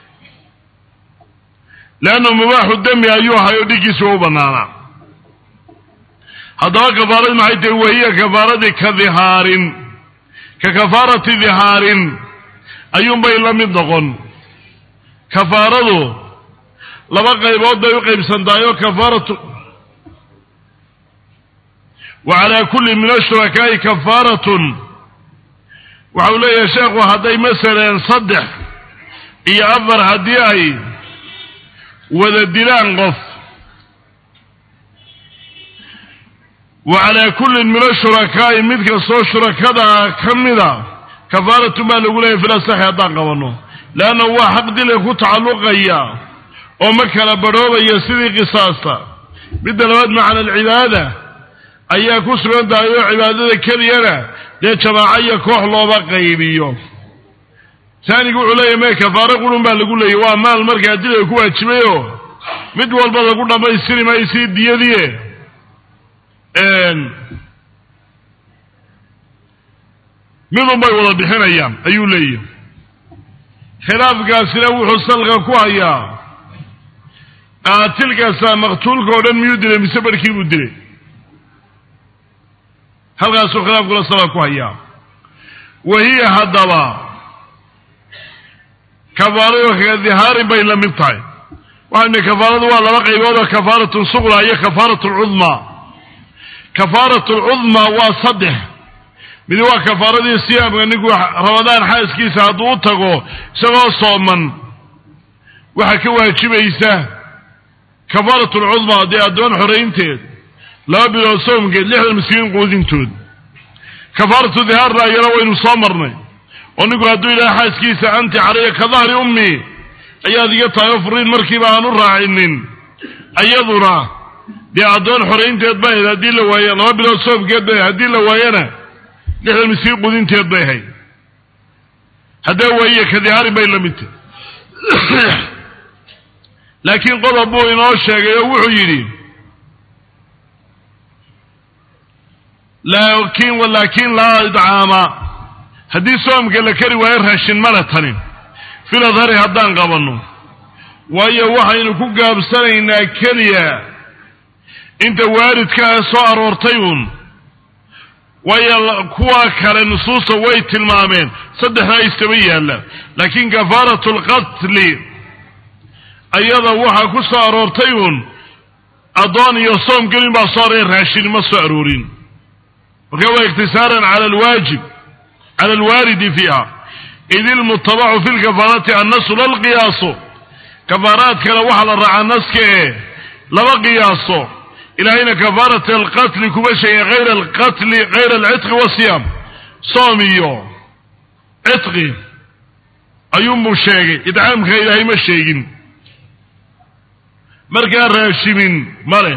leanna mubaaxu dami ayuu ahay oo dhiiggiisa waa u bannaanaa haddaba kafaaradii maxay tahay wahiya kafaaradii ka dihaarin ka kafaarati dihaarin ayuunbay la mid noqon kafaaradu laba qaybood bay u qaybsantahay oo kafaaratu wa calaa kulli min ashurakaai kafaaratun waxau leeyahay sheekhu hadday masalan saddex iyo afar haddii ay wada dilaan qof wa calaa kullin min ashurakaai mid kastoo shurakadaa ka mida kafaaratun baa lagu leeyahy filasaxi haddaan qabanno leanna waa xaq dila ku tacalluqaya oo ma kala badhoobaya sidii qisaasta midda labaad macna alcibaada ayaa ku sugan tahay oo cibaadada keliyana dee jamaaco iyo koox looba qaybiyo taanigu wuxuu leeyahy mee kafaaro qurun baa lagu leeyay waa maal markaa dilay ku waajibayoo mid walba lagu dhammaystiri maysii diyadie midun bay wada bixinayaan ayuu leeyahy khilaafkaasina wuxuu salka ku hayaa qaatilkaasaa maqtuulka oo dhan miyuu dilay mise barhkii buu dilay halkaasuu khilaafkula salka ku hayaa wa hiya haddaba kafaaradu ka dihaarin bay la mid tahay waxaynu kafaaradu waa laba qaybood oo kafaaratun suqra iyo kafaarat lcudmaa kafaarat lcudmaa waa saddex midi waa kafaaradii siyaamka ninku ramadaan xaaskiisa hadduu u tago isagoo sooman waxaa ka waajibaysa kafaarat lcudmaa dee addoon xoraynteed laba bilood soomkeed lixdan miskiin quudintood kafaaratu dihaarna ayana waynu soo marnay oo ninku hadduu yidhaha xaaskiisa anti calaya ka dahri ummi ayaad iga tahay oo furiin markiiba aan u raacinin ayaduna dee addoon xoraynteed bay ahayd haddii la waaye laba bilood soomkeed bay haddii la waayana lixdan miskiin qudinteed bay ahayd haddee waaye ka dihaarin bay la mid tahy laakiin qodob buu inoo sheegay oo wuxuu yidhi laakiin laakiin laa idcaama haddii soomka la kari waayo raashin male tani fil adhari haddaan qabanno waayo waxaynu ku gaabsanaynaa keliya inta waaridkaa soo aroortay uun waayo kuwa kale nusuusta way tilmaameen saddexdaa istaba yaalla laakiin kafaaratu lqatli ayada waxaa ku soo aroortay uun addoon iyo soom gelin baa soo aroreen raashin ma soo aroorin marka waa iktisaaran cala alwaajib cala alwaaridi fiiha id ilmutabacu fi lkafaarati annasu lalqiyaaso kafaaraadkana waxaa la raacaa naska ee laba qiyaaso ilaahayna kafaarat alqatli kuma sheegin hayra alqatli hayra alcitqi wasiyaam soom iyo citqi ayuunbuu sheegay idcaamka ilaahay ma sheegin markaa raashimin ma leh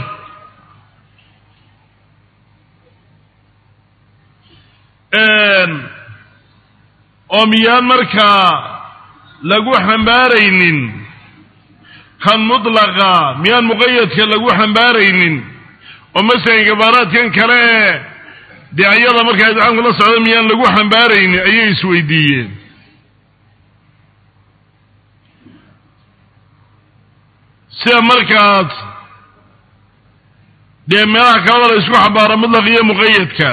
oo miyaan markaa lagu xambaaraynin kan mutlaqa miyaan muqayadka lagu xambaaraynin oo masalan kafaaraadkan kale ee dee ayada markaa idcaamka la socda miyaan lagu xambaaraynin ayay isweydiiyeen sida markaas dee meelaha kalada la isku xambaaro mutlaq iyo muqayadka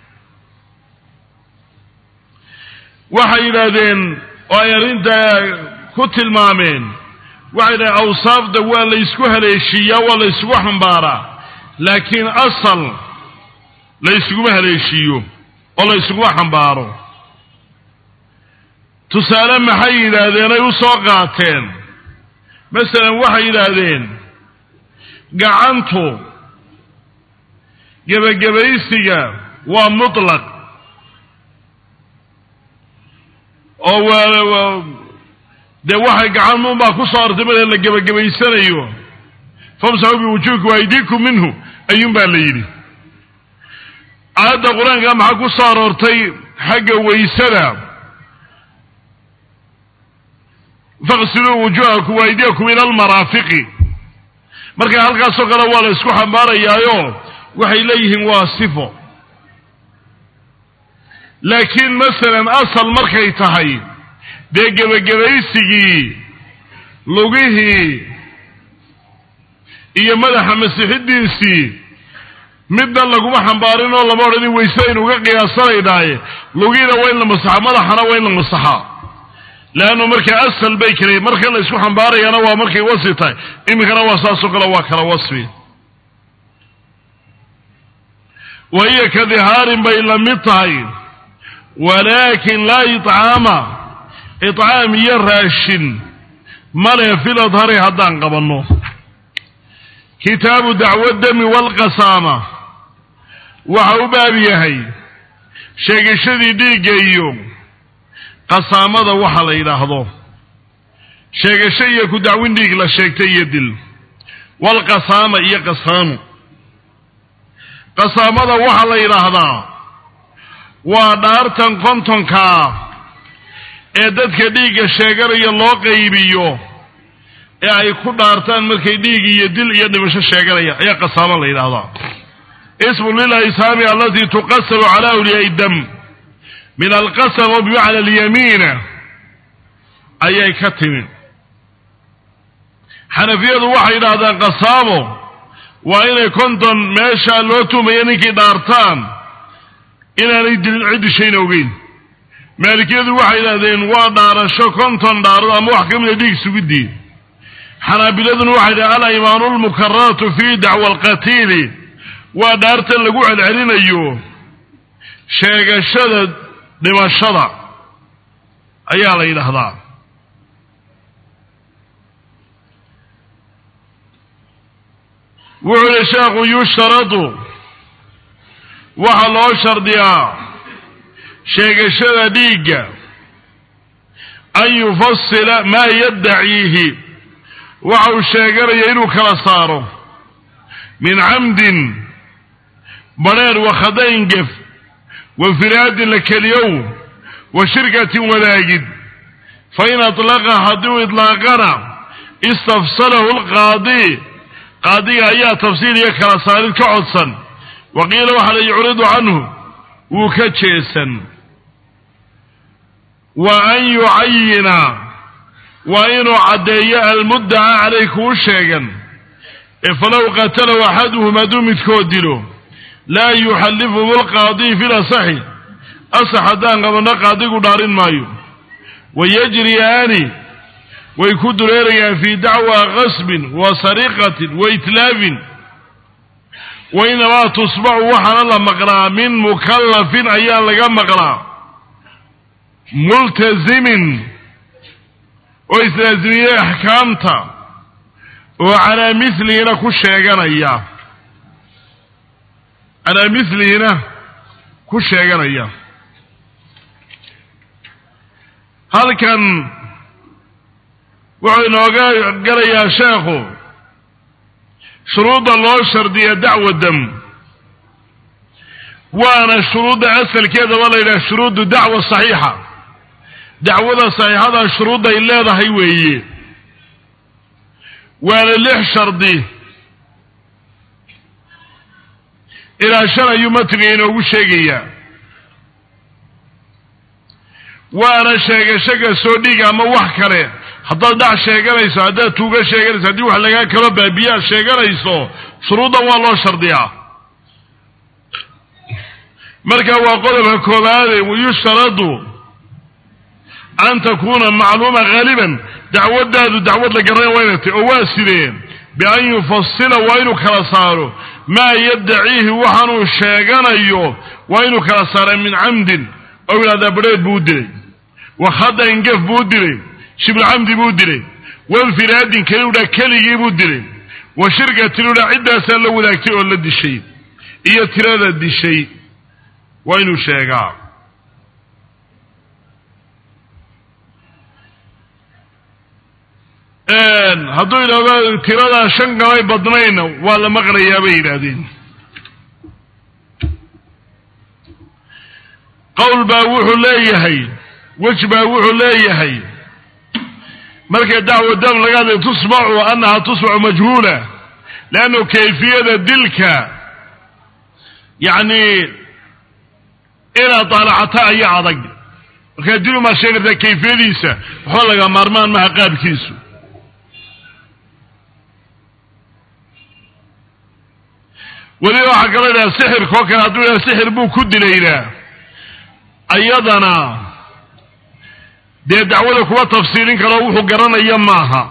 waxay yidhaahdeen oo ay arrintaa ku tilmaameen waxay yidhahdeen awsaafda waa la ysku haleeshiiyaa waa la ysgu xambaaraa laakiin asal la yskuma haleeshiiyo oo la yskuma xambaaro tusaale maxay yidhaahdeen ay u soo qaateen masalan waxay yidhaahdeen gacantu gebagabaysiga waa mutlaq oo waa dee waxay gacan unbaa ku soo artay mada la gebagabaysanayo famsaxuu biwujuhikum aydiikum minhu ayuun baa la yidhi aayadda qur-aanka maxaa ku soo aroortay xagga waysada faqsiluu wujuhakum waaydiyakum ila almaraafiqi marka halkaasoo kale waa la isku xambaarayaayo waxay leeyihiin waa sifo laakiin masalan asal markay tahay dee gebagabaysigii lugihii iyo madaxa masixidiisii midna laguma xambaarin oo lama odhanin waysaynu uga qiyaasanaynaaye lugihiina waa in la masaxa madaxana waa in la masaxaa leannu markaa asal bay kale marka la isku xambaarayaana waa markay wasfi tahay iminkana waa saasoo kale waa kala wasfi wa hiya ka dihaarin bay la mid tahay walaakin laa iطcaama iطcaam iyo raashin male fil adhari haddaan qabanno kitaabu dacwo dami walqasaama waxa u baab yahay sheegashadii dhiigga iyo qasaamada waxa la yidhaahdo sheegasho iyo ku dacwin dhiig la sheegtay iyo dil walqasaama iyo qasaamo qasaamada waxaa la yidhaahdaa waa dhaartan kontonkaa ee dadka dhiigga sheeganaya loo qaybiyo ee ay ku dhaartaan markay dhiig iyo dil iyo dhimasho sheeganaya ayaa qasaamo la yidhaahdaa ismu lilaysaami alatii tuqasamu cala awliyaai dam min alqasam oo bimacna alyamiina ayay ka timi xanafiyadu waxay yidhaahdaan qasaamo waa inay konton meesha loo tuumaya ninkii dhaartaan inaanay dilin ciddi shayna ogeyn maalikiyadu waxay yidhahdeen waa dhaarasho konton dhaarad ama wax ka mida dhiig sugidii xanaabiladuna waxay yidhahdeen alaymaanu lmukararatu fi dacwa alqatiili waa dhaartan lagu celcelinayo sheegashada dhimashada ayaa la yidhaahdaa wuxuu yihi sheekhu yushtaradu waxaa loo shardiyaa sheegashada dhiigga an yufasila maa yaddaciihi waxa uu sheeganaya inuu kala saaro min camdin badheer wakhadayn gef wa firaadin la keliyow wa shirkatin wadaagid fain atlaqa hadduu idlaaqana istafsalahu alqaadi qaadiga ayaa tafsiil iyo kala saarid ka codsan wa qiila waxaa la yucridu canhu wuu ka jeesan wa an yucayina waa inuu caddeeyo almuddaca calay kuu sheegan ee falow qatalahu axaduhum hadduu midkood dilo laa yuxallifuhu lqaadi fi lasaxi asax haddaan qabanno qaadigu dhaarin maayo wayajriyaani way ku dureerayaan fii dacwa qasbin wa sariqatin wa itlaafin wa inamaa tusbacu waxaana la maqlaa min mukallafin ayaa laga maqlaa multazimin oo islaazimiyey axkaamta oo calaa milihina ku sheeganaya calaa milihina ku sheeganaya halkan wuxuu inooga galayaa sheekhu shuruudda loo shardiya dacwa dam waana shuruudda asalkeedaba la yidhaha shuruudu dacwa saxiixa dacwada saxiixada shuruudday leedahay weeye waana lix shardi ilaa shan ayuu matiga inoogu sheegayaa waana sheegashaga soo dhiig ama wax kale haddaad dhac sheeganayso haddaad tuuga sheeganayso haddii wax lagaa kalo baabiyaad sheeganayso shuruuddan waa loo shardiyaa marka waa qodobka koobaade wayushtaradu an takuuna macluuma haaliban dacwadaadu dacwad la garanaya waa inay tahy oo waa sideen bian yufasila waa inuu kala saaro maa yaddaciihi waxaanuu sheeganayo waa inuu kala saara min camdin oo yidhahdaa badheed buu u dilay wa khadain gef buu u dilay shibulcamdi buu dilay walfiraadin keliudha keligii buu dilay wa shirkatinudha ciddaasaa la wadaagtay oo la dishay iyo tirada dishay waa inuu sheegaa hadduu yidhahdo tiradaa shan gamay badnayna waa la maqlayaa bay yidhaahdeen qowl baa wuxuu leeyahay wej baa wuxuu leeyahay marka dacwa dam laga hadlay tusmacu annaha tusmacu majhuula leannu kayfiyada dilka yacni inaad daalacata ayaa adag markaa dil umaad sheegi kartaa kayfiyadiisa waxba laga maarmaan maha qaabkiisu weliba waxaa kaloo idhaha sixirka oo kale hadduu idhaha sixir buu ku dilaynaa ayadana dee dacwada kuma tafsiilin karo wuxuu garanaya maaha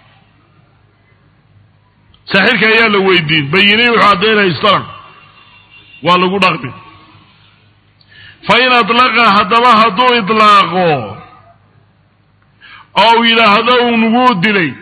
saaxirka ayaa la weydiin bayinay wuxuu caddaynaystaran waa lagu dhaqmi fa in adlaqa haddaba hadduu idlaaqo oo uu yidhaahdo unuguu dilay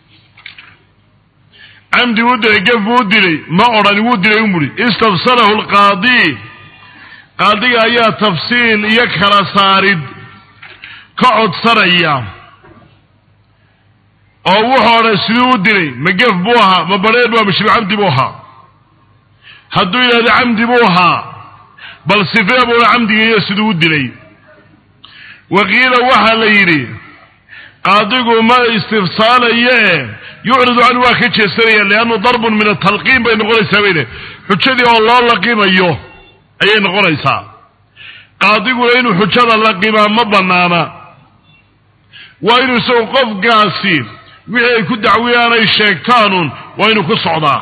camdi wuu dilay gef buu dilay ma odhan wuu dilay umuri istafsalahu alqaadi qaadiga ayaa tafsiil iyo kala saarid ka codsanaya oo wuxuu odhan siduu u dilay ma gef buu ahaa ma badheer bua ma shibcamdi buu ahaa hadduu yidhahdo camdi buu ahaa bal sifee buuna camdigiiyo siduu u dilay waqiila waxaa la yidhi qaadigu ma istifsaalaye yucridu canhu waa ka jeesanaya liannu darbun min atalqiin bay noqonaysaa bayne xujadii oo loo laqimayo ayay noqonaysaa qaadiguna inuu xujada laqimaa ma banaana waa inuu isagu qofkaasi wixii ay ku dacwiyaan ay sheegtaanun waa inuu ku socdaa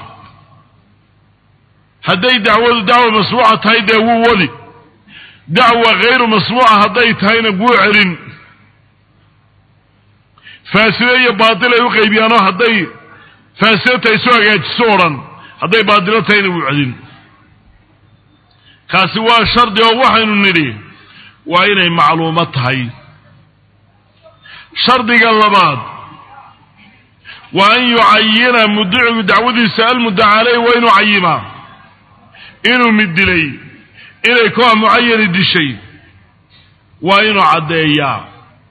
hadday dacwadu dacwa masbuuca tahay dee wuu wadi dacwa hayru masbuuca hadday tahayna wuu celin faaside iyo baatil ay u qaybiyaanoo hadday faasida tahay isu hagaajiso o dhan hadday baatilo tahayna wuu celin kaasi waa shardi oo waxaynu nidhi waa inay macluumo tahay shardiga labaad waa an yucayina mudicigu dacwadiisa almuddaca caleyh waa inuu cayimaa inuu mid dilay inay koox mucayani dishay waa inuu caddeeyaa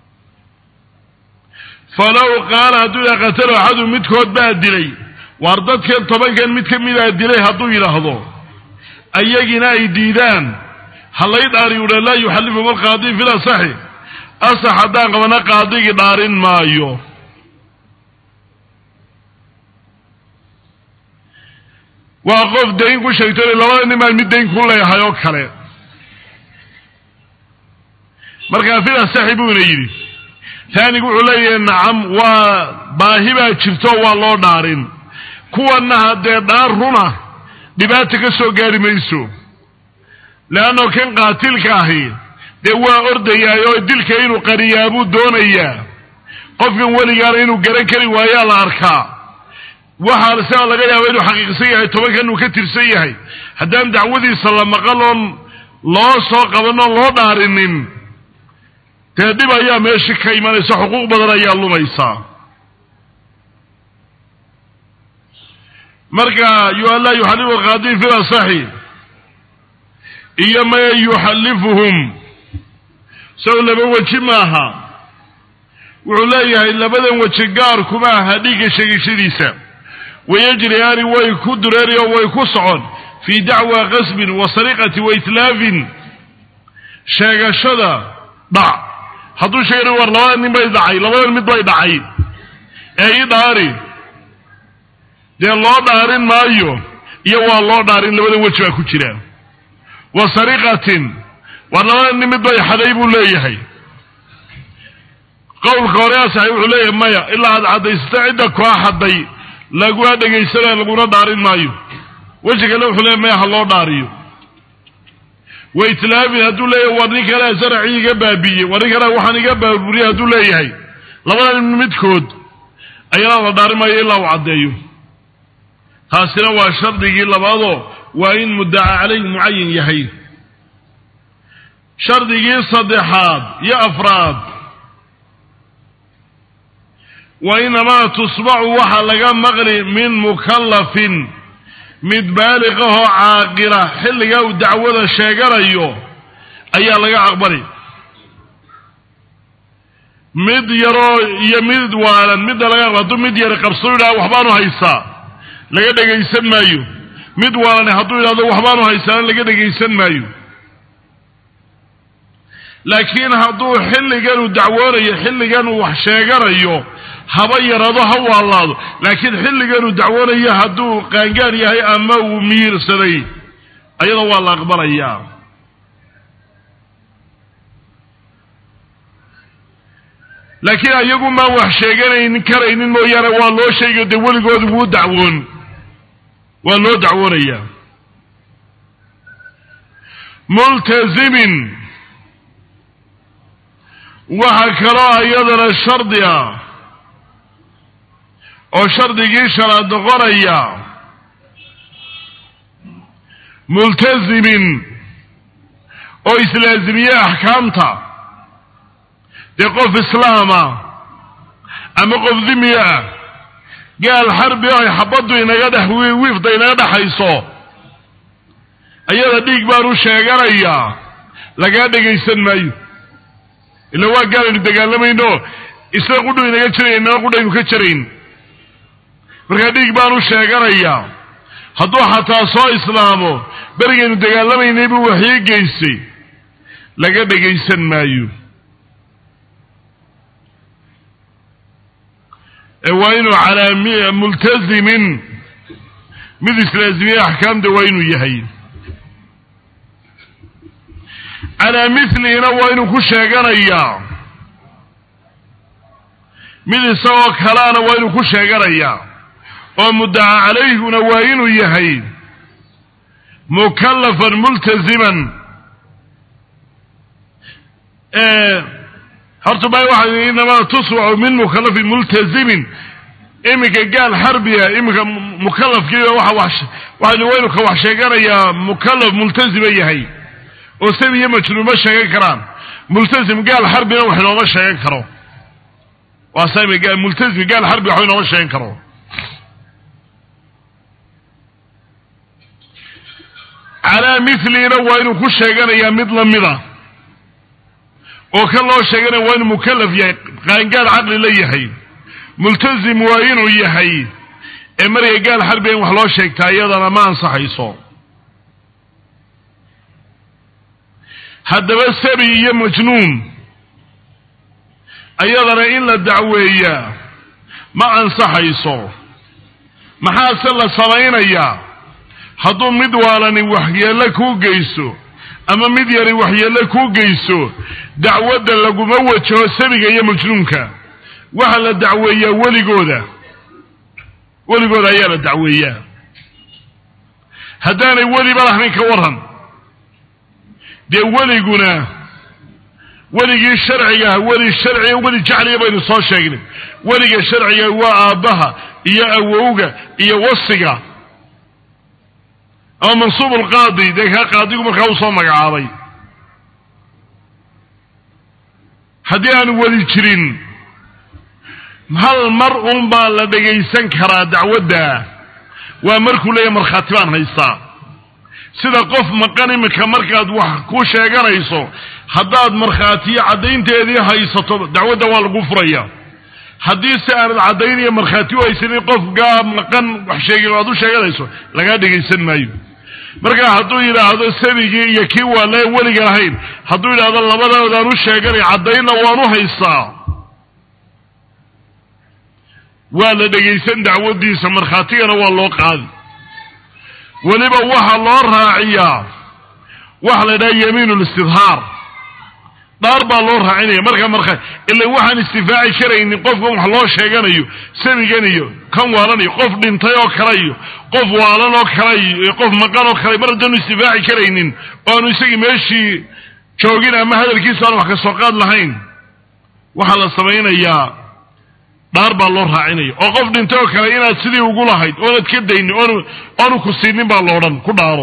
falow qaala hadduu yidhaha qatalo axadu midkood baa dilay waar dadkan tobankan mid ka midaa dilay hadduu yidhaahdo ayagina ay diidaan halay dhaari uha laa yuxallifhum alqaadi fi lasaxi asax haddaan qabana qaadigii dhaarin maayo waa qof dayn ku sheegto labada nin baan mid dayn ku leeyahay oo kale markaa fil asaxi buuna yidhi taanigu wuxuu leeyahay nacam waa baahi baa jirto waa loo dhaarin kuwanna haddee dhaar runa dhibaata ka soo gaari mayso leanno kan qaatilka ahi dee waa ordayaa oo dilka inuu qariyaa buu doonayaa qofkan weligaana inuu garan kari waayaa la arkaa waxaa sidaa laga yaaba inuu xaqiiqsan yahay tobankan uu ka tirsan yahay haddaan dacwadiisa la maqal oon loo soo qaban oon loo dhaarinin dee dhib ayaa meesha ka imanaysa xuquuq badan ayaa lumaysaa marka laa yuxallifu alqaadi fi lasaxi iyo maya yuxallifuhum sow laba weji maaha wuxuu leeyahay labadan weji gaar kuma aha dhiigga sheegashadiisa wayajriyaani way ku dureeri oo way ku socon fii dacwa qasbin wa sariqati wa itlaafin sheegashada dhac hadduu sheegana war labada nin bay dhacay labadan mid bay dhacay ee ii dhaari dee loo dhaarin maayo iyo waa loo dhaarin labadan weji baa ku jira wa sariqatin war labada nin mid bay xaday buu leeyahay qowlka hore asaxay wuxuu leeyahay maya ilaa aad caddaysata cidda koo xaday laguna dhegaysanaya laguna dhaarin maayo weji kale wuxuu leeyahy maya ha loo dhaariyo wa itlaafin hadduu leeyahay war nin kalea saracii iga baabiiyey war nin kalea waxaan iga baaburiyey hadduu leeyahay labada nin midkood ayana la dhaarin maayo ilaa uu caddeeyo taasina waa shardigii labaadoo waa in muddaca caleyh mucayin yahay shardigii saddexaad iyo afraad wa inamaa tusbacu waxaa laga maqli min mukallafin mid baaliqahoo caaqila xilligaa uu dacwada sheeganayo ayaa laga aqbali mid yaroo iyo mid waalan midda laga aqbal hadduu mid yari qabsado yidhaha waxbaanu haysaa laga dhegaysan maayo mid waalani hadduu yidhahdo waxbaanu haysaana laga dhegaysan maayo laakiin hadduu xilligan uu dacwoonayo xilligan uu wax sheeganayo haba yarado ha waalaado laakiin xilligan uu dacwoonayo hadduu qaangaan yahay ama uu miirsaday ayada waa la aqbalayaa laakiin ayagu maan wax sheeganaynin karaynin mooyaane waa loo sheegayo dee weligoodu wuu dacwoon waa loo dacwoonayaa multazimin waxaa kaloo iyadana shardi ah oo shardigii shanaad noqonaya multazimin oo islaazimiye axkaamta dee qof islaama ama qof dimi ah gaal xarbi ay xabaddu inaga dhex wiifda inaga dhexayso ayada dhiig baan u sheeganayaa lagaa dhegaysan maayo ila waa gaal aynu dagaalamayno isna qudhu inaga jiraya inana qudhaynu ka jarayn markaa dhiig baanu sheeganayaa hadduu xataa soo islaamo berigaynu dagaalamaynay buu waxyo geystay laga dhegaysan maayo ee waa inuu calaa multazimin mid islaazimiye axkaamta waa inuu yahay calaa milihina waa inuu ku sheeganayaa mid isagoo kalaana waa inuu ku sheeganayaa oo muddaca calayhuna waa inuu yahay mukallafan multaziman horta ma waxa inamaa tuswacu min mukallafin multazimin iminka gaal xarbiya iminka mukallafkiiba waa waxaynu waynu ka wax sheeganayaa mukallaf multazima yahay oo sabi iyo majnuun ma sheegan karaan multazim gaal xarbina wax inooma sheegan karo waa sami multazim gaal xarbi waxba inooma sheegan karo calaa milina waa inuu ku sheeganayaa mid lamida oo kan loo sheeganaya waa inuu mukallaf yahay qaangaal caqli la yahay multazim waa inuu yahay ee marya gaal xarbiga in wax loo sheegtaa iyadana ma ansaxayso haddaba sabi iyo majnuun ayadana in la dacweeyaa ma ansaxayso maxaase la samaynayaa hadduu mid waalani waxyeello kuu geyso ama mid yari waxyeello kuu geyso dacwadda laguma wajaho sabiga iyo majnuunka waxaa la dacweeyaa weligooda weligooda ayaa la dacweeyaa haddaanay weliba lahayn ka waran dee weliguna weligii sharciga ah weli sharciga weli jacliga baynu soo sheegnay weliga sharciga waa aabbaha iyo awowga iyo wasiga ama mansuub alqaadi dee kaa qaadigu markaa uu soo magacaabay haddii aan weli jirin hal mar un baa la dhagaysan karaa dacwadda waa markuu leeyahy markhaati baan haystaa sida qof maqan iminka markaad wax ku sheeganayso haddaad markhaatiyo caddaynteedii haysato dacwadda waa lagu furaya haddii si aanad caddayn iyo markhaati u haysanin qofkaa maqan wax sheegin o aad u sheeganayso lagaa dhegaysan maayo markaa hadduu yidhaahdo sabigii iyo kii waa leen weliga lahayn hadduu yidhaahdo labadoodaan u sheeganay caddaynna waan u haystaa waa la dhegaysan dacwaddiisa markhaatigana waa loo qaadi weliba waxaa loo raaciyaa waxa la yidhaha yamiin listidhaar dhaar baa loo raacinaya markaa marka ila waxaan istifaaci karaynin qofkan wax loo sheeganayo sabigan iyo kan waalan iyo qof dhintay oo kale iyo qof waalan oo kale iyo qof maqan oo kale mar haddaanu istifaaci karaynin oo aanu isagii meeshii joogin ama hadalkiisa aan wax ka soo qaad lahayn waxaa la samaynayaa dhaar baa loo raacinaya oo qof dhintay oo kale inaad sidii ugu lahayd oonad ka daynin oonu oonu ku siinin baa loodhan ku dhaaro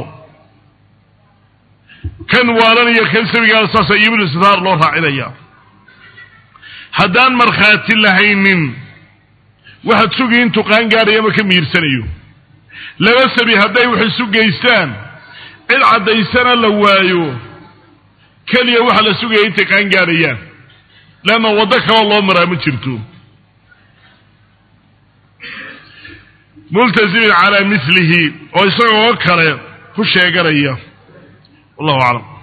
kan waalanaya kan sabigaana saasa yiminu sitaar loo raacinaya haddaan markhaati lahaynin waxaad sugi intuu qaangaaraya ama ka miirsanayo laba sabi hadday wax isu geystaan cid caddaysana la waayo keliya waxaa la sugaya intay qaangaarayaan leanna waddo kaloo loo maraa ma jirto multazimin calaa milihi oo isagoo kale ku sheeganaya wallahu aclam